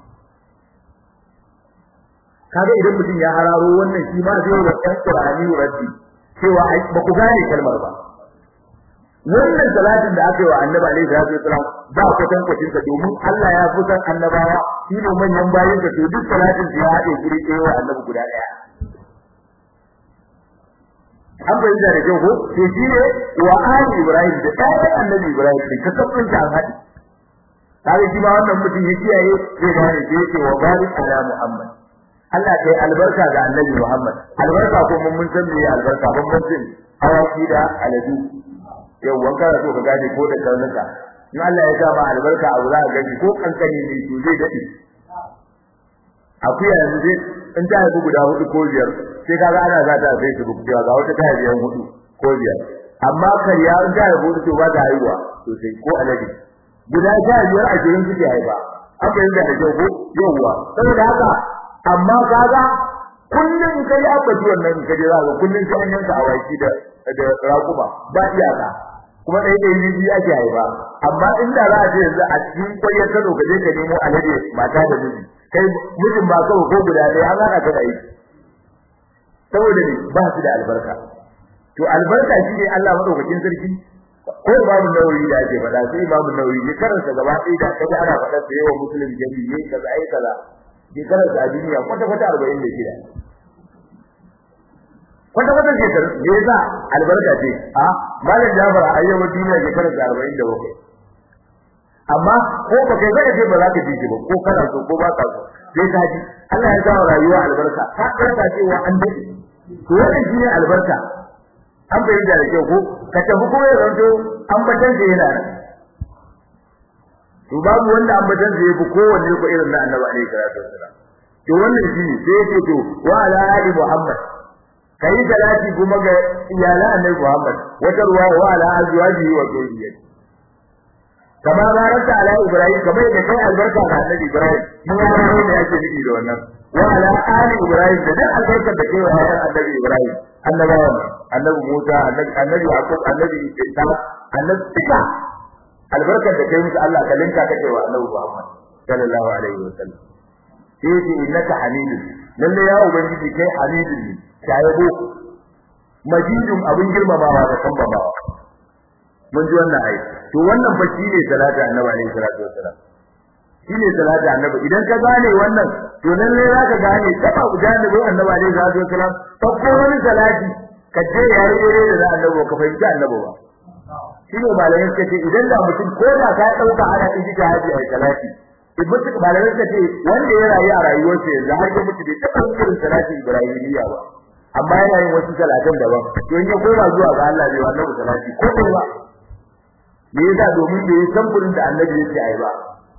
kaga idan mutum ya hararo wannan shi ma zai wa ɗan Qur'ani raddi cewa ba ku gane kalmar ba wannan salatin da aka yi wa annabi alaihi salatu wasalam ba ku san kwacin sa domin Allah ya fi san annabawa shi ne manyan bayin ka to duk salatin ya haɗe guri ɗaya wa annabi guda ɗaya an bai da rage ko to shi ne wa ali ibrahim da ɗayan annabi ibrahim ka kafin ta haɗi kaga shi ma wannan mutum ya kiyaye zai gane sai yake wa barik ala muhammad Allah kai albarka ga annabi muhammad albarka ko mun mun san me albarka ban mun san awaki da aladu yau wanka da so ka gane ko da karnuka in Allah ya sa ma albarka abu za ka gani ko kankani ne to zai dade akuya yanzu zai in ta haifu guda hudu ko biyar sai kaga ana za ta sai su cewa ga wata ta haifi hudu ko biyar amma kariya in ta haifu to ba ta haihuwa sosai ko alade guda ta biyar a jirin suke haifa an fahimta da kyau ko yawwa saboda haka amma kaga kullum kai abbaci wannan kaje za ka kullum sai an yanka awaki da da raƙuma ba iyaka kuma dai dai ne biya ke haifa amma inda za a ce yanzu a cikin kwayar kano ka je ka nemo alade mata da miji kai mijin ba kawai ko guda ɗaya an hana ka da aiki saboda ne ba su da albarka to albarka shi ne Allah madaukakin sarki ko babu nauyi da ake faɗa sai babu nauyi ne karanta gaba ɗaya da kaga ana faɗa da yawan musulmi gari ne kaza ai kaza ke karanta a duniya kwata kwata 46 kwata kwata ke karanta me yasa albarka ce a malam Jafar a yau duniya ke karanta 47 amma ko ba kai zaka ce ba za ka ji shi ba ko kana so ko ba ka so sai ka ji Allah ya sa rayuwa albarka ka karanta cewa an dade to wannan shine albarka an bayyana da kyau ko ka tafi ko ya zanto an batan da yana to babu wanda an batan da yafi kowanne ko irin na Annabi alaihi salatu wassalam to wannan shine sai yake to wa ala ali muhammad kai salati kuma ga iyalan Annabi Muhammad wata ruwa wa ala azwajihi wa dhurriyyati kama baraka ala ibrahim kamar da kai albarka ga annabi ibrahim mun ga ne da yake nufi da wannan wa ala ali ibrahim da duk albarkar da kai wa annabi ibrahim annabawa annabi musa annabi annabi yaqub annabi isa annabi tika albarkar da kai musu Allah ka linka kake wa annabi muhammad sallallahu alaihi wa sallam sai ce innaka hamidun lalle ya ubangiji kai hamidun ne shayabo majidun abin girmamawa da kambamawa mun ji wannan ayi to wannan fa shine salatu annabi alaihi salatu wassalam shine salatu annabi idan ka gane wannan to lalle zaka gane taba janibi annabi alaihi salatu wassalam to ko wani salati ka je ya yi da da annabi ka fahimci annabi ba shine malamin ka ce idan da mutum ko da ka dauka ana ijika haji ai salati in mutum malamin ka ce wanda ya rayu a rayuwarsa yanzu har ya mutu bai taba irin salati ibrahimiyya ba amma yana yin wasu salatan daban to in ya koma zuwa ga Allah bai wannan salati ko ba me yasa domin bai san gurin da annabi yake ai ba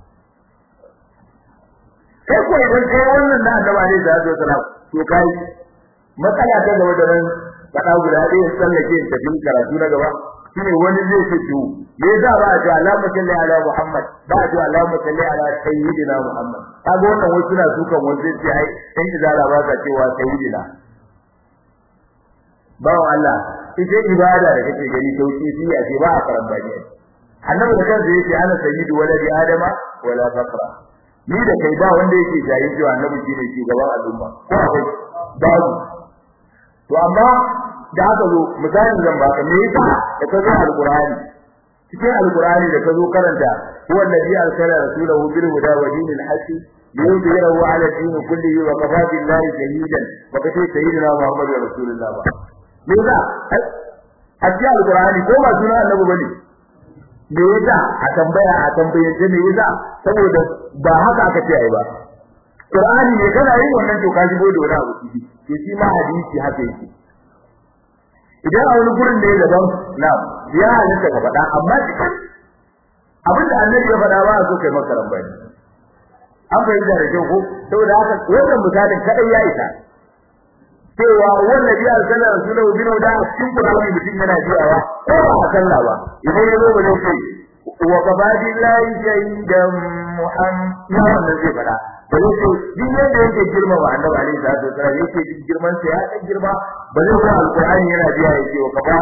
sai ko idan kai wannan da annabi ne da zai salam to kai matsala ta gaba da nan fada guda ɗaya sallake ta bin karatu na gaba shine wani zai ce to me yasa ba a ji alama salli ala muhammad ba a ji alama salli ala sayyidina muhammad kaga wannan wasu na sukan wanda sai ai sai izala ba ka cewa sayyidina bawo Allah ita ibada da kake gani sauki shi a ce ba a karamba ne annabi da kansa yake ana sayyidu waladi adama wala faqra ni da kai ba wanda yake jayi cewa annabi shine shugaban al'umma ko akwai babu to amma da aka zo misalin zan baka me yasa da kazo alqur'ani cikin alqur'ani da kazo karanta huwa alladhi arsala rasulahu bil huda wa dinil haqq liyudhhirahu ala din kullihi wa kafa billahi shahidan wa kace sayyidina muhammadu rasulullah ba me yasa a cikin alqur'ani ko ba sunan annabi bane me yasa a tambaya a tambayace me yasa saboda ba haka aka ce ai ba Qur'ani ne kana yin wannan to ka shigo da wani abu ciki to shi ma hadisi haka yake idan a wani gurin ne daban na ya halitta ka faɗa amma cikin abin da annabi ya faɗa ba a so kai maka rambani an fahimta da kyau ko saboda haka wannan misalin kadai ya isa cewa wannan biya sallar rasulullahi bin da cikin Qur'ani mutum yana jiyawa ko ba a sallah ba idan ya zo ba zai ce wa qabadillahi shahidan muhammad wannan zai fada ba zai ce duk yadda yake girma wa annabi alaihi salatu wasallam yake duk girman sa ya dan girma ba zai zo alqur'ani yana biya yake wa qaba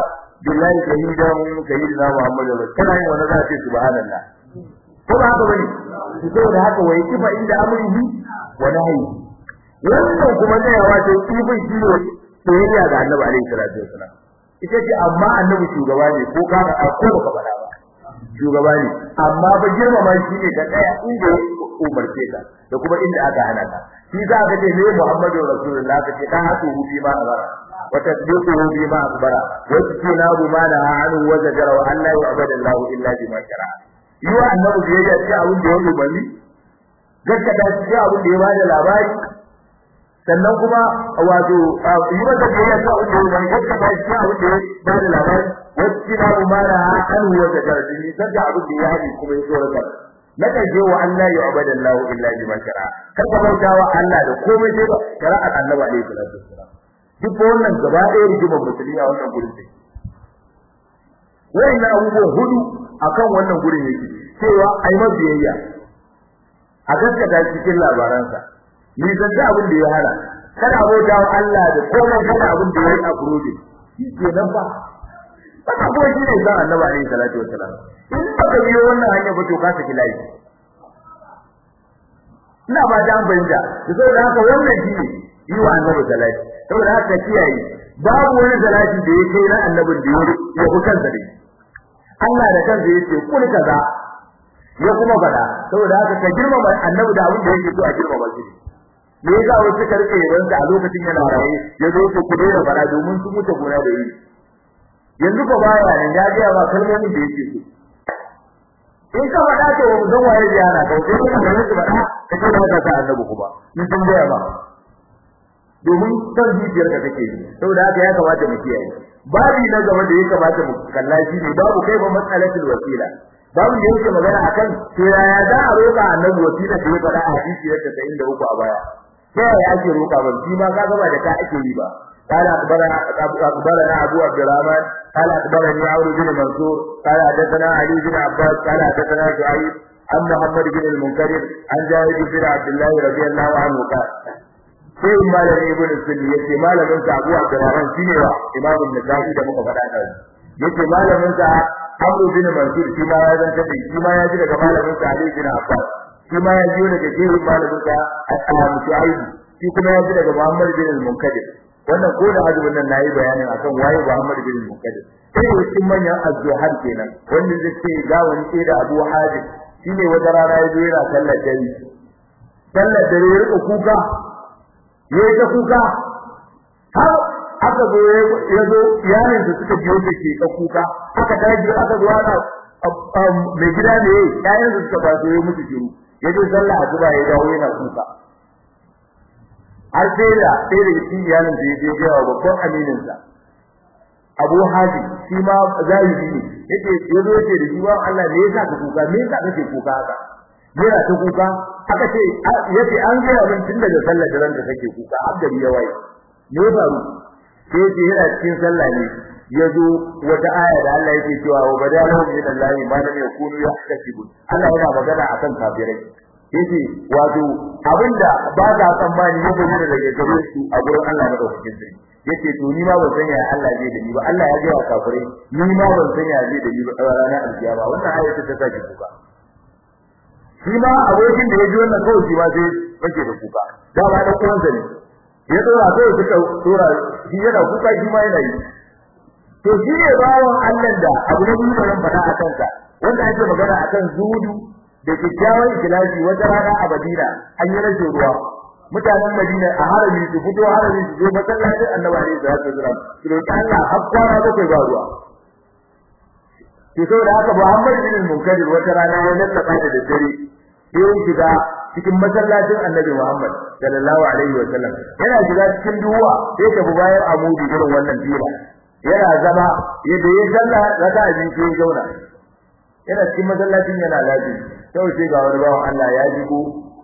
billahi shahidan sayyidina muhammad kana yin wannan za a ce subhanallah ko ba haka bane to saboda haka wai kifa inda amrihi wa nahyi wannan kuma ne ya wato kifin shi ne soyayya ga annabi alaihi salatu wasalam ita ce amma annabi shugaba ne ko ka ka ko baka faɗa ba shugaba ne amma ba girmama shi ne ka tsaya inda ya umarce ka da kuma inda aka hana ka shi za ka ce ne Muhammadu Rasulullah ka ce dan hatu bi ma azara wa tasdiquhu bi ma akbara wa tinabu ma la anu wa zajara wa alla yu'badu Allah illa bima shara'a yi wa annabi biyayya ce abin da ya umarni gaskata shi abin da ya bada labari sannan kuma wato yi masa biyayya ta abin da ya umarni gaskata shi abin da ya bada labari wa tinabu ma la anu wa zajara ni sanda abin da ya hadi kuma ya tsorata na kaje wa Allah ya ubada Allah illa bima shara'a kar ka bauta wa Allah da komai sai ba shari'ar annabi alaihi salatu wassalam duk wannan gaba ɗaya rigimar musulmi a wannan gurin sai wayannan abubuwan hudu akan wannan gurin yake cewa ai mabiyayya a gaskata cikin labaransa ni san da abin da ya hana kada abota wa Allah da komai kada abin da ya yi a burodi shi kenan ba Baka kuma shi ne san annabi alaihi salatu wassalam in baka biyo wannan hanya ba to ka saki layi ina ba da banja da saboda haka wannan shi ne yi wa annabi salati saboda haka kiyaye babu wani salati da ya kai na annabin da ya fi kansa dai Allah da kansa yace kul kaza ya kuma fada saboda haka ka girmama annabi da abin da yake so a girmama shi me yasa wasu suka rike yawansa a lokacin yana raye ya zo su ku daina fada domin su mutu gona da yi yanzu ko baya nan ya ga ba kalmomin da yake so in ka fada to mu zan waye ya na ko sai ka ga su fada ka ce ba ka annabi kuma ni sun ga ba domin san zuciyar ka take saboda haka ya kamata mu kiyaye babi na gaba da ya kamata mu kalla shi ne babu kai ba matsalatul wasila babu da yake magana akan to yaya za a roƙa annabi wasila da ya fada a hadisi da 93 a baya sai ya ake roƙa ba shi ma ka gaba da ka ake yi ba قال أخبرنا أخبرنا أبو عبد الرحمن قال أخبرني عمرو بن منصور قال حدثنا علي بن عباس قال حدثنا شعيب عن محمد بن المنكدر عن جابر بن عبد الله رضي الله عنه قال sai malamin ibn sulli yace malamin sa Abu Abdurrahman shine wa Imam an-Nasa'i da muka faɗa da yace malamin sa Abu bin Mansur shi ma ya zanta da shi ma ya ji daga malamin sa Ali bin Abbas shi ma ya ji daga jerin malamin sa Al-Imam Shu'aib shi kuma ya ji daga Muhammad bin al-Munkadir wannan ko da azumin nan nayi bayanin akan waye Muhammad bin al-Munkadir sai cikin manyan azzuhar kenan wanda zai ce ga wani sai da Abu Hadim shine wata rana ya zo yana sallar dare sallar dare ya rika kuka yayi ta kuka har aka zo ya zo yayin da suka biyo da ke ka kuka aka daji aka zo ana mai gida ne yayin da suka ba ya mutu shiru yaje sallah azuba ya dawo yana kuka har sai da sai da shi iyalin da yake ga babban aminin sa Abu Haji shi ma zahiri ne yake yazo yake da shi wa Allah ne yasa ka kuka me yasa kake kuka haka yana ta kuka aka ce yace an ga abin tun daga sallar da ranka kake kuka har gari ya waye me faru sai ce yana cikin sallah ne yazo wata aya da Allah yake cewa wa badalahu min Allah ma lam yakunu yahtasibun Allah yana magana akan kafirai yace wato abinda ba ka tsammani ya bayyana daga gare su a gurin Allah na daukakin sai yace to ni ma ban san ya Allah zai da ni ba Allah ya ga kafirai ni ma ban san ya zai da ni ba ranar alkiyama wannan aya ta sake kuka shi ma abokin da ya ji wannan kawai shi ma sai yake da kuka da ba da kuwansa ne ya dora sai suka dora shi yana kuka shi ma yana yi to shi ne bawon Allah da abu da biyu da faɗa a kansa wanda ake magana akan zuhudu da kyakkyawan ikhlasi wata rana a Madina an yi rashin ruwa mutanen Madina a harami su fito harami su zo masallacin Annabi alaihi salatu wasallam su roki Allah har kwana bakwai ba ruwa to saboda haka Muhammad bin Munkadir wata rana ya lallaba da dare sai shiga cikin masallacin Annabi Muhammad sallallahu alaihi wa sallam yana shiga cikin duwa sai ta bu bayan amudi irin wannan fila yana zama yadda ya salla raka abin sai ya zauna yana cikin masallacin yana lafi sai sai ga wani bawan Allah ya jigo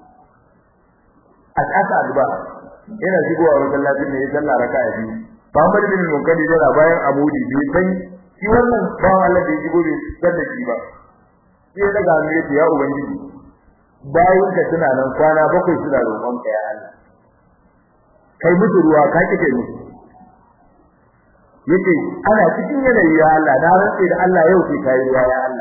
a ƙasa alba yana shigowa masallacin ne ya salla raka abin Muhammad bin Munkadir yana bayan amudi bai san shi wannan bawan Allah da ya shigo bai san da shi ba sai daga hannu ya ce ya ubangiji bayan ka suna nan kwana bakwai suna roƙon ka ya Allah kai musu ruwa ka kike musu yace ana cikin yanayi ya Allah na rantse da Allah yau sai kai ruwa ya Allah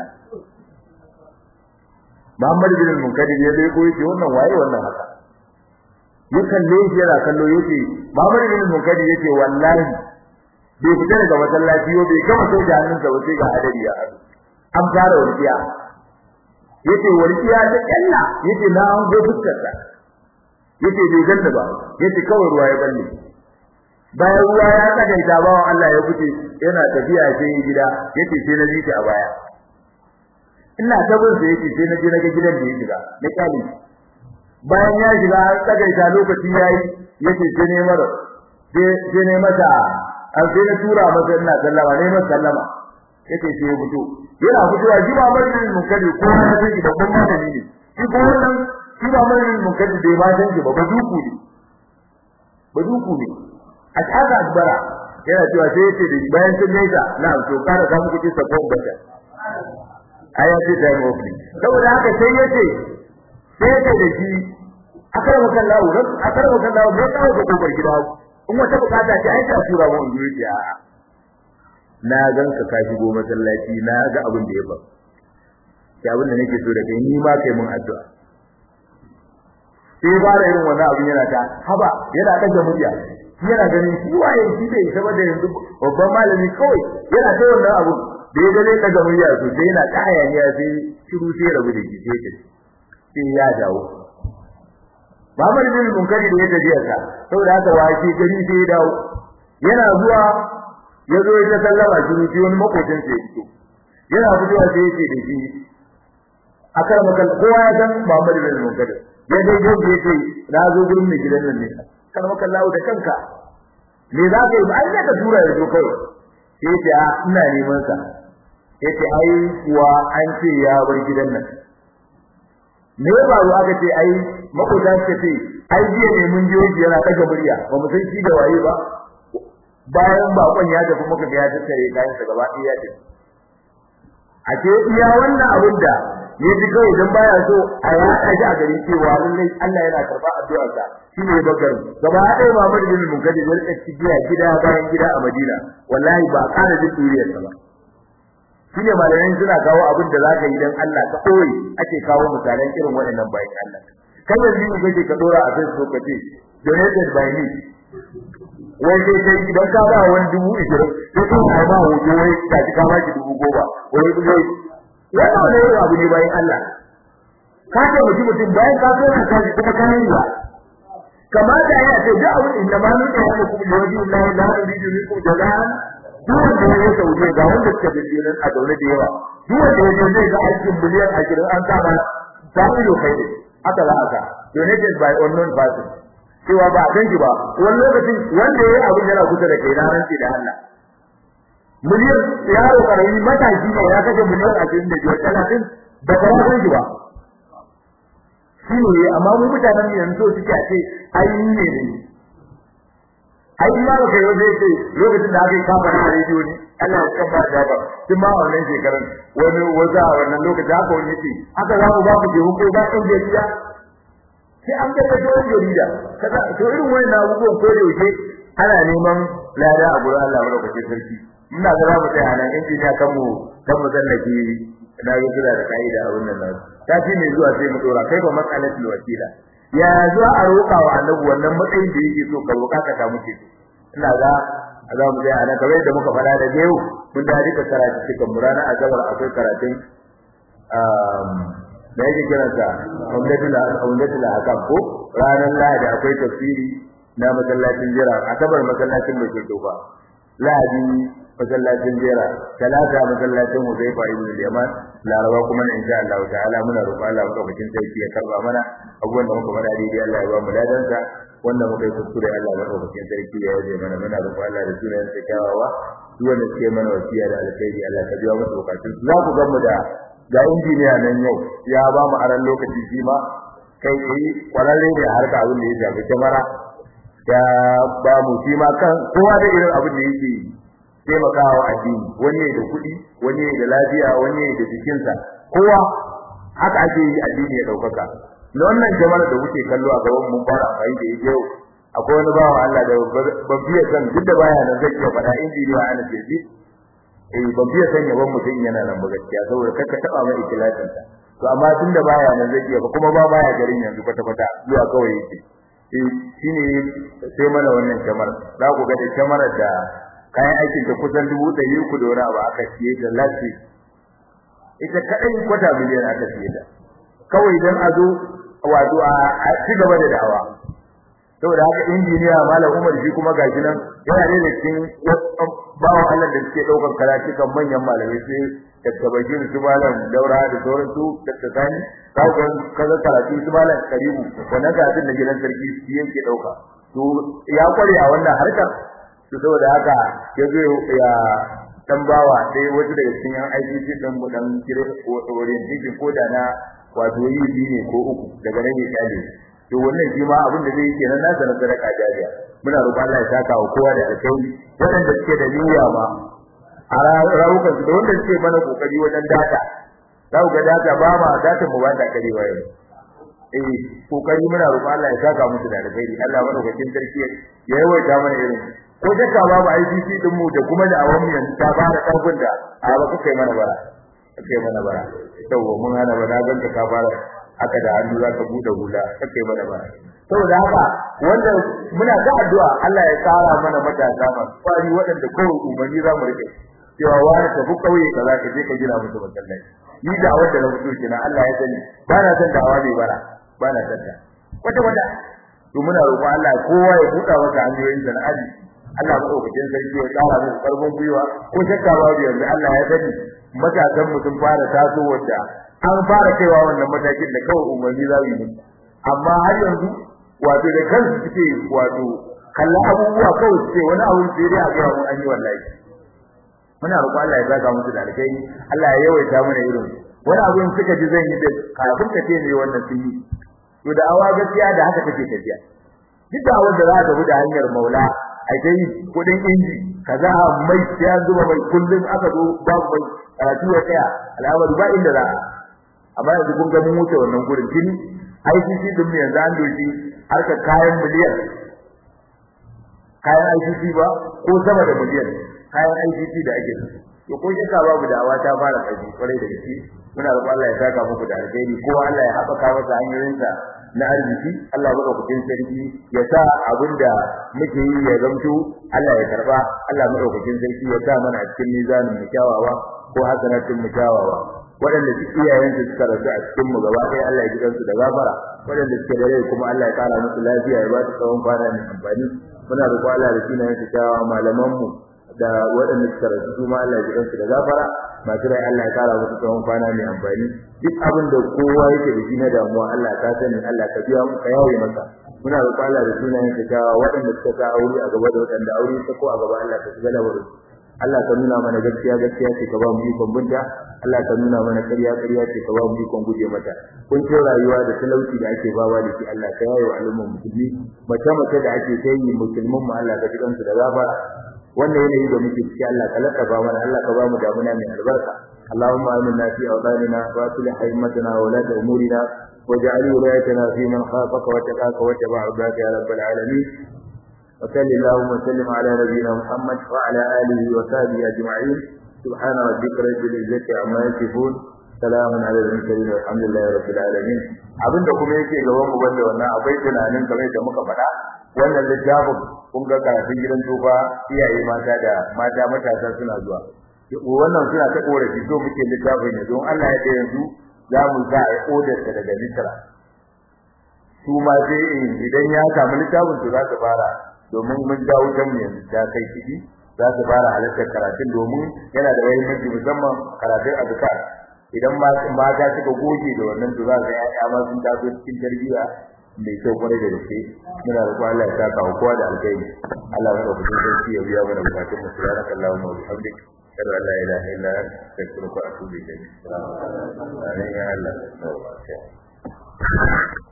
Muhammad bin Munkadir ya dai koyi wannan waye wannan haka ya kalle shi yana kallo yace Muhammad bin Munkadir yace wallahi bai fita daga masallaci yau bai kama sai da hannunsa ba sai ga hadari ya haɗu an fara warkiya yace warkiya ta kalla yace na an go fuskarsa yace bai ganda ba yace kawai ruwa ya balle bayan ruwa ya tsagaita bawan Allah ya fice yana tafiya sai gida yace sai na ji a baya ina tabin sai yace sai na je na ga gidan da ya shiga na kyali bayan ya shiga har tsagaita lokaci yayi yace sai ne mara sai ne mata an sai na tura masa ina sallama ne masa sallama yace sai ya fito yana fitowa ji ba mai yin munkari ko ya san shi babban malami ne shi ko wannan shi ba mai yin munkari bai ma san shi ba ba duku ne ba duku ne a tsaka akbara yana cewa sai yace da bayan sun nesa na to kada ka muku ci sabon bata aya ce da mafi saboda haka sai yace sai yace da shi akarwa kan lawo akarwa kan lawo bai kawo ga kofar gida in wata bukata ce ai ta tura mu in yi a na gan ka ka shigo masallaci na ga abin da ya ba ya abin da nake so da kai ni ma kai mun addu'a sai ba da irin wannan abin yana ta haba yana daga murya yana ganin shi waye shi bai saboda yanzu babban malami kawai yana ta wannan abu da ya gane daga murya to sai yana ta hayaniya sai shiru sai rabu da shi sai ta sai ya dawo Muhammad bin Munkari da ya tafiya sa saboda haka wace gari sai ya dawo yana zuwa ya zo ya sallama shi shi wani makocin sai fito yana fitowa sai ya ce da shi akan makal kowa ya san Muhammad bin Munkari ya dai gobe ya ce na zo gurin mai gidan nan ne kan makal lawo da kanka me za ka yi ba ai ka tura ya zo kawai sai ya ce a ina neman sa ya ce ai kuwa an ce ya bar gidan nan me ya faru aka ce ai makota suka ce ai jiya ne mun jiyo shi yana daga murya ba mu san shi da waye ba bayan bakon ya tafi muka ga ya tattare kayan sa gaba ɗaya ya tafi a ce iya wannan abin da ya ji kawai dan baya so a yaɗa shi a gari cewa lallai Allah yana karɓa addu'ar sa shine bakar gaba ɗaya Muhammad bin Munkadir ya rika cikiya gida bayan gida a Madina wallahi ba ƙara jin duriyar sa ba shine malamai suna kawo abin da zaka yi dan Allah ka koyi ake kawo misalan irin waɗannan bayan Allah kai yanzu ne kake ka dora a Facebook kace donated by me wai sai sai idan ka ba wani dubu ishirin sai ka ba ma hoto wai ka ji ka ba ki dubu goma wai wai wannan wani irin abu ne bayan Allah ka ce mutum mutum bayan ka so ka kaji kuma ka yi ba kamata ya ce da abu inda ma nuka ya kuma da wajen Allah la yuridu minkum jazaan duk wanda ya yi sauye ga wanda suka da jiran a daure da yawa duk wanda ya zai ga aikin miliyan ashirin an saba ta ido kai ne aka za aka donated by unknown person cewa ba a shi ba wani lokacin wanda ya yi abin yana kusa da kai na rantsi da Allah miliyan yaro karami matashi ne ya kashe miliyan ashirin da biyar talatin da ba ya san shi ba shi ne amma mu mutanen yanzu suke a ce ai ne ne ai ma ba kai zai ce lokacin da aka yi kafa na rediyo ne Allah ya kan ba da ba tun ma wannan shekaran wani wata wannan lokacin haka wani ce haka za mu ba ku je ko ba kan jarida sai an ga kaje wani jarida kaza to irin wannan abubuwan ko da yake ana neman lada a gurin Allah madaukakin sarki ina ga za mu tsaya nan injiniya kan mu kan mu zallake na yi kira da kaida a wannan nan ta fi mai zuwa sai mu dora kai ba mas'alatul wasila ya zuwa a roƙa wa annabi wannan matsayin da yake so ka roƙa ka samu ce ina ga za mu ga ana kamar da muka fara da yau mun da duka karatu cikin murana a gabar akwai karatun um da yake kiransa umdatul umdatul akam ko ranar lahadi akwai tafsiri na masallacin jira asabar masallacin mai dofa lahadi masallacin jira talata masallacin Huzaifa ibn al-Yaman laraba kuma na insha Allah ta'ala muna roƙon Allah madaukakin sarki ya karba mana abubuwan da muka fara daidai Allah ya ba mu ladansa wanda muka yi kuskure Allah madaukakin sarki ya yaje mana muna roƙon Allah da sunan sa kyawawa duk wanda suke mana wasiya da alkhairi Allah ka biya musu bukatun za ku ga mu da ga injiniya nan yau ya ba mu aran lokaci shi ma kai kai kwararre ne harka abin da ya shafi kyamara ya ba mu shi ma kan kowa da irin abin da yake yi taimakawa addini wani da kuɗi wani da lafiya wani da jikinsa kowa haka ake yi addini ya daukaka na wannan jama'a da kuke kallo a gaban mun fara amfani da yake yau akwai wani bawa Allah da ban biya san duk da baya nan zai iya faɗa injiniya ana ce shi eh ban biya san yaban mutum yana nan ba gaskiya saboda kaka taba mai ikilasin ta to amma tun da baya nan zai iya kuma ba baya garin yanzu kwata kwata zuwa kawai yake eh shine sai mana wannan kamar za ku ga da kamar da kayan aikin ta kusan dubu ɗari uku da wani abu aka siye ta lati ita kadai kwata miliyan aka siye ta kawai dan a zo wato a ci gaba da da'awa saboda haka injiniya malam Umar shi kuma gashi nan yana da cikin bawo Allah da suke daukar karatu kan manyan malamai sai Dr. Bashir su malam Daura da sauran su Dr. Sani kawo kaza karatu su malam Karibu wannan karatun da gidan sarki shi yake dauka to ya kware a wannan harkar to saboda haka ya zo ya dan bawa dai wata daga cikin yan ICC din mu dan kire ko orientation ko da na wato yi ne ko uku daga nan ya kale to wannan shi ma abin da zai yi kenan nasa na sadaka jariya muna roƙon Allah ya saka wa kowa da alkhairi waɗanda suke da niyya ma a rawukan su da wanda suke mana kokari wajen data za ku ga data ba ma data mu ba ta karewa yau eh kokari muna roƙon Allah ya saka musu da alkhairi Allah madaukakin sarki ya yawaita mana irin ko daka babu ICC din mu da kuma da awan mu yanzu ta fara karfin da a ba kai mana bara kai mana bara yawa mun hana ba na ganka ka fara haka da hannu zaka bude hula kai mana bara saboda haka wanda muna da addu'a Allah ya tsara mana matasa masu kwari waɗanda kawai umarni za mu rike cewa wani tafi kauye kaza ka je ka gina musu masallaci ni da wanda na fito kina Allah ya sani ba na san da awa bara ba na san ta wata wata to muna roƙon Allah kowa ya buɗa masa hanyoyin sana'ari Allah madaukakin sarki ya tsara musu karfin gwiwa ko shakka babu yanzu Allah ya sani matasan mu sun fara taso wanda an fara kaiwa wannan matakin da kawai umarni za yi amma har yanzu wato da kansu suke wato kallon abubuwa kawai suke wani abu sai dai a ga mun an yi wallahi muna roƙon Allah ya saka musu da alkai Allah ya yawaita mana irin wani abu in suka ji zan yi da kafin ka ce ne wannan sun yi to da awa gaskiya da haka take tafiya duk da wanda za ka bi da hanyar maula a dai kudin inji kaza mai ya zuba mai kullum aka zo babu mai karatu ya tsaya al'amari ba inda za amma yanzu kun ga mun wuce wannan gurin tuni ICC din mu yanzu an doki harka kayan miliyan kayan ICC ba ko sama da miliyan kayan ICC da ake to ko shaka babu dawa ta fara kaji kwarai da gaske muna roƙon Allah ya saka muku da alheri ko Allah ya haɓaka masa hanyoyinsa na arziki Allah baka kudin sarki ya sa abinda muke yi ya zamto Allah ya karba Allah madaukakin sarki ya sa mana a cikin mizanin mu kyawawa ko hasanatin mu kyawawa waɗanda su iyayen su suka rasu a cikin mu gaba ɗaya Allah ya gidansu da gafara waɗanda suke da rai kuma Allah ya kara musu lafiya ya ba su tsawon kwana mai amfani muna roƙon Allah da sunayen su kyawawa malaman mu da waɗanda suka rasu su ma Allah ya gidansu da gafara masu rai Allah ya kara musu tsawon kwana mai amfani duk abin da kowa yake da shi na damuwa Allah ka sani Allah ka biya mu ka yaye masa muna roƙon Allah da sunayen ka kyawawa waɗanda suka sa aure a gaba da waɗanda aure ta ko a gaba Allah ka shiga lamarin Allah ka nuna mana gaskiya gaskiya ce ka ba mu ikon binta Allah ka nuna mana ƙarya ƙarya ce ka ba mu ikon guje mata kun ce rayuwa da talauci da ake bawa da shi Allah ka yaye wa al'ummar musulmi mace mace da ake kai musulmin mu Allah ka ji kansu da gafara wannan yanayi da muke ciki Allah ka lakafa mana Allah ka ba mu damuna mai albarka اللهم آمنا في أوطاننا وأصلح أئمتنا وولاة أمورنا واجعل ولايتنا في من خافك واتقاك واتبع عبادك يا رب العالمين وصل اللهم وسلم على نبينا محمد وعلى آله وصحبه أجمعين سبحان ربك رب العزة عما يصفون سلام على المرسلين والحمد لله رب العالمين abin da kuma yake gaban mu banda wannan akwai tunanin kamar da muka faɗa wannan littafin kun ga karatun gidan tufa iyaye mata da mata matasa suna zuwa wannan suna ta korafi so muke littafin ne don Allah ya da yanzu za mu sa a odar ta daga Misra su ma sai idan ya samu littafin su za su fara domin mun ga wutan mu yanzu ta kai kidi za su fara halartar karatun domin yana da muhimmanci musamman karatun azkar idan ma mata suka goge da wannan to za su ya ma sun taso cikin tarbiyya mai kyau kwarai da gaske muna roƙon Allah ya saka wa kowa da alkhairi Allah ya ɗauki sarki ya biya mana bukatun mu subhanaka allahumma wa bihamdika ashhadu an la ilaha illa anta astaghfiruka wa atubu ilayk assalamu alaikum ya Allah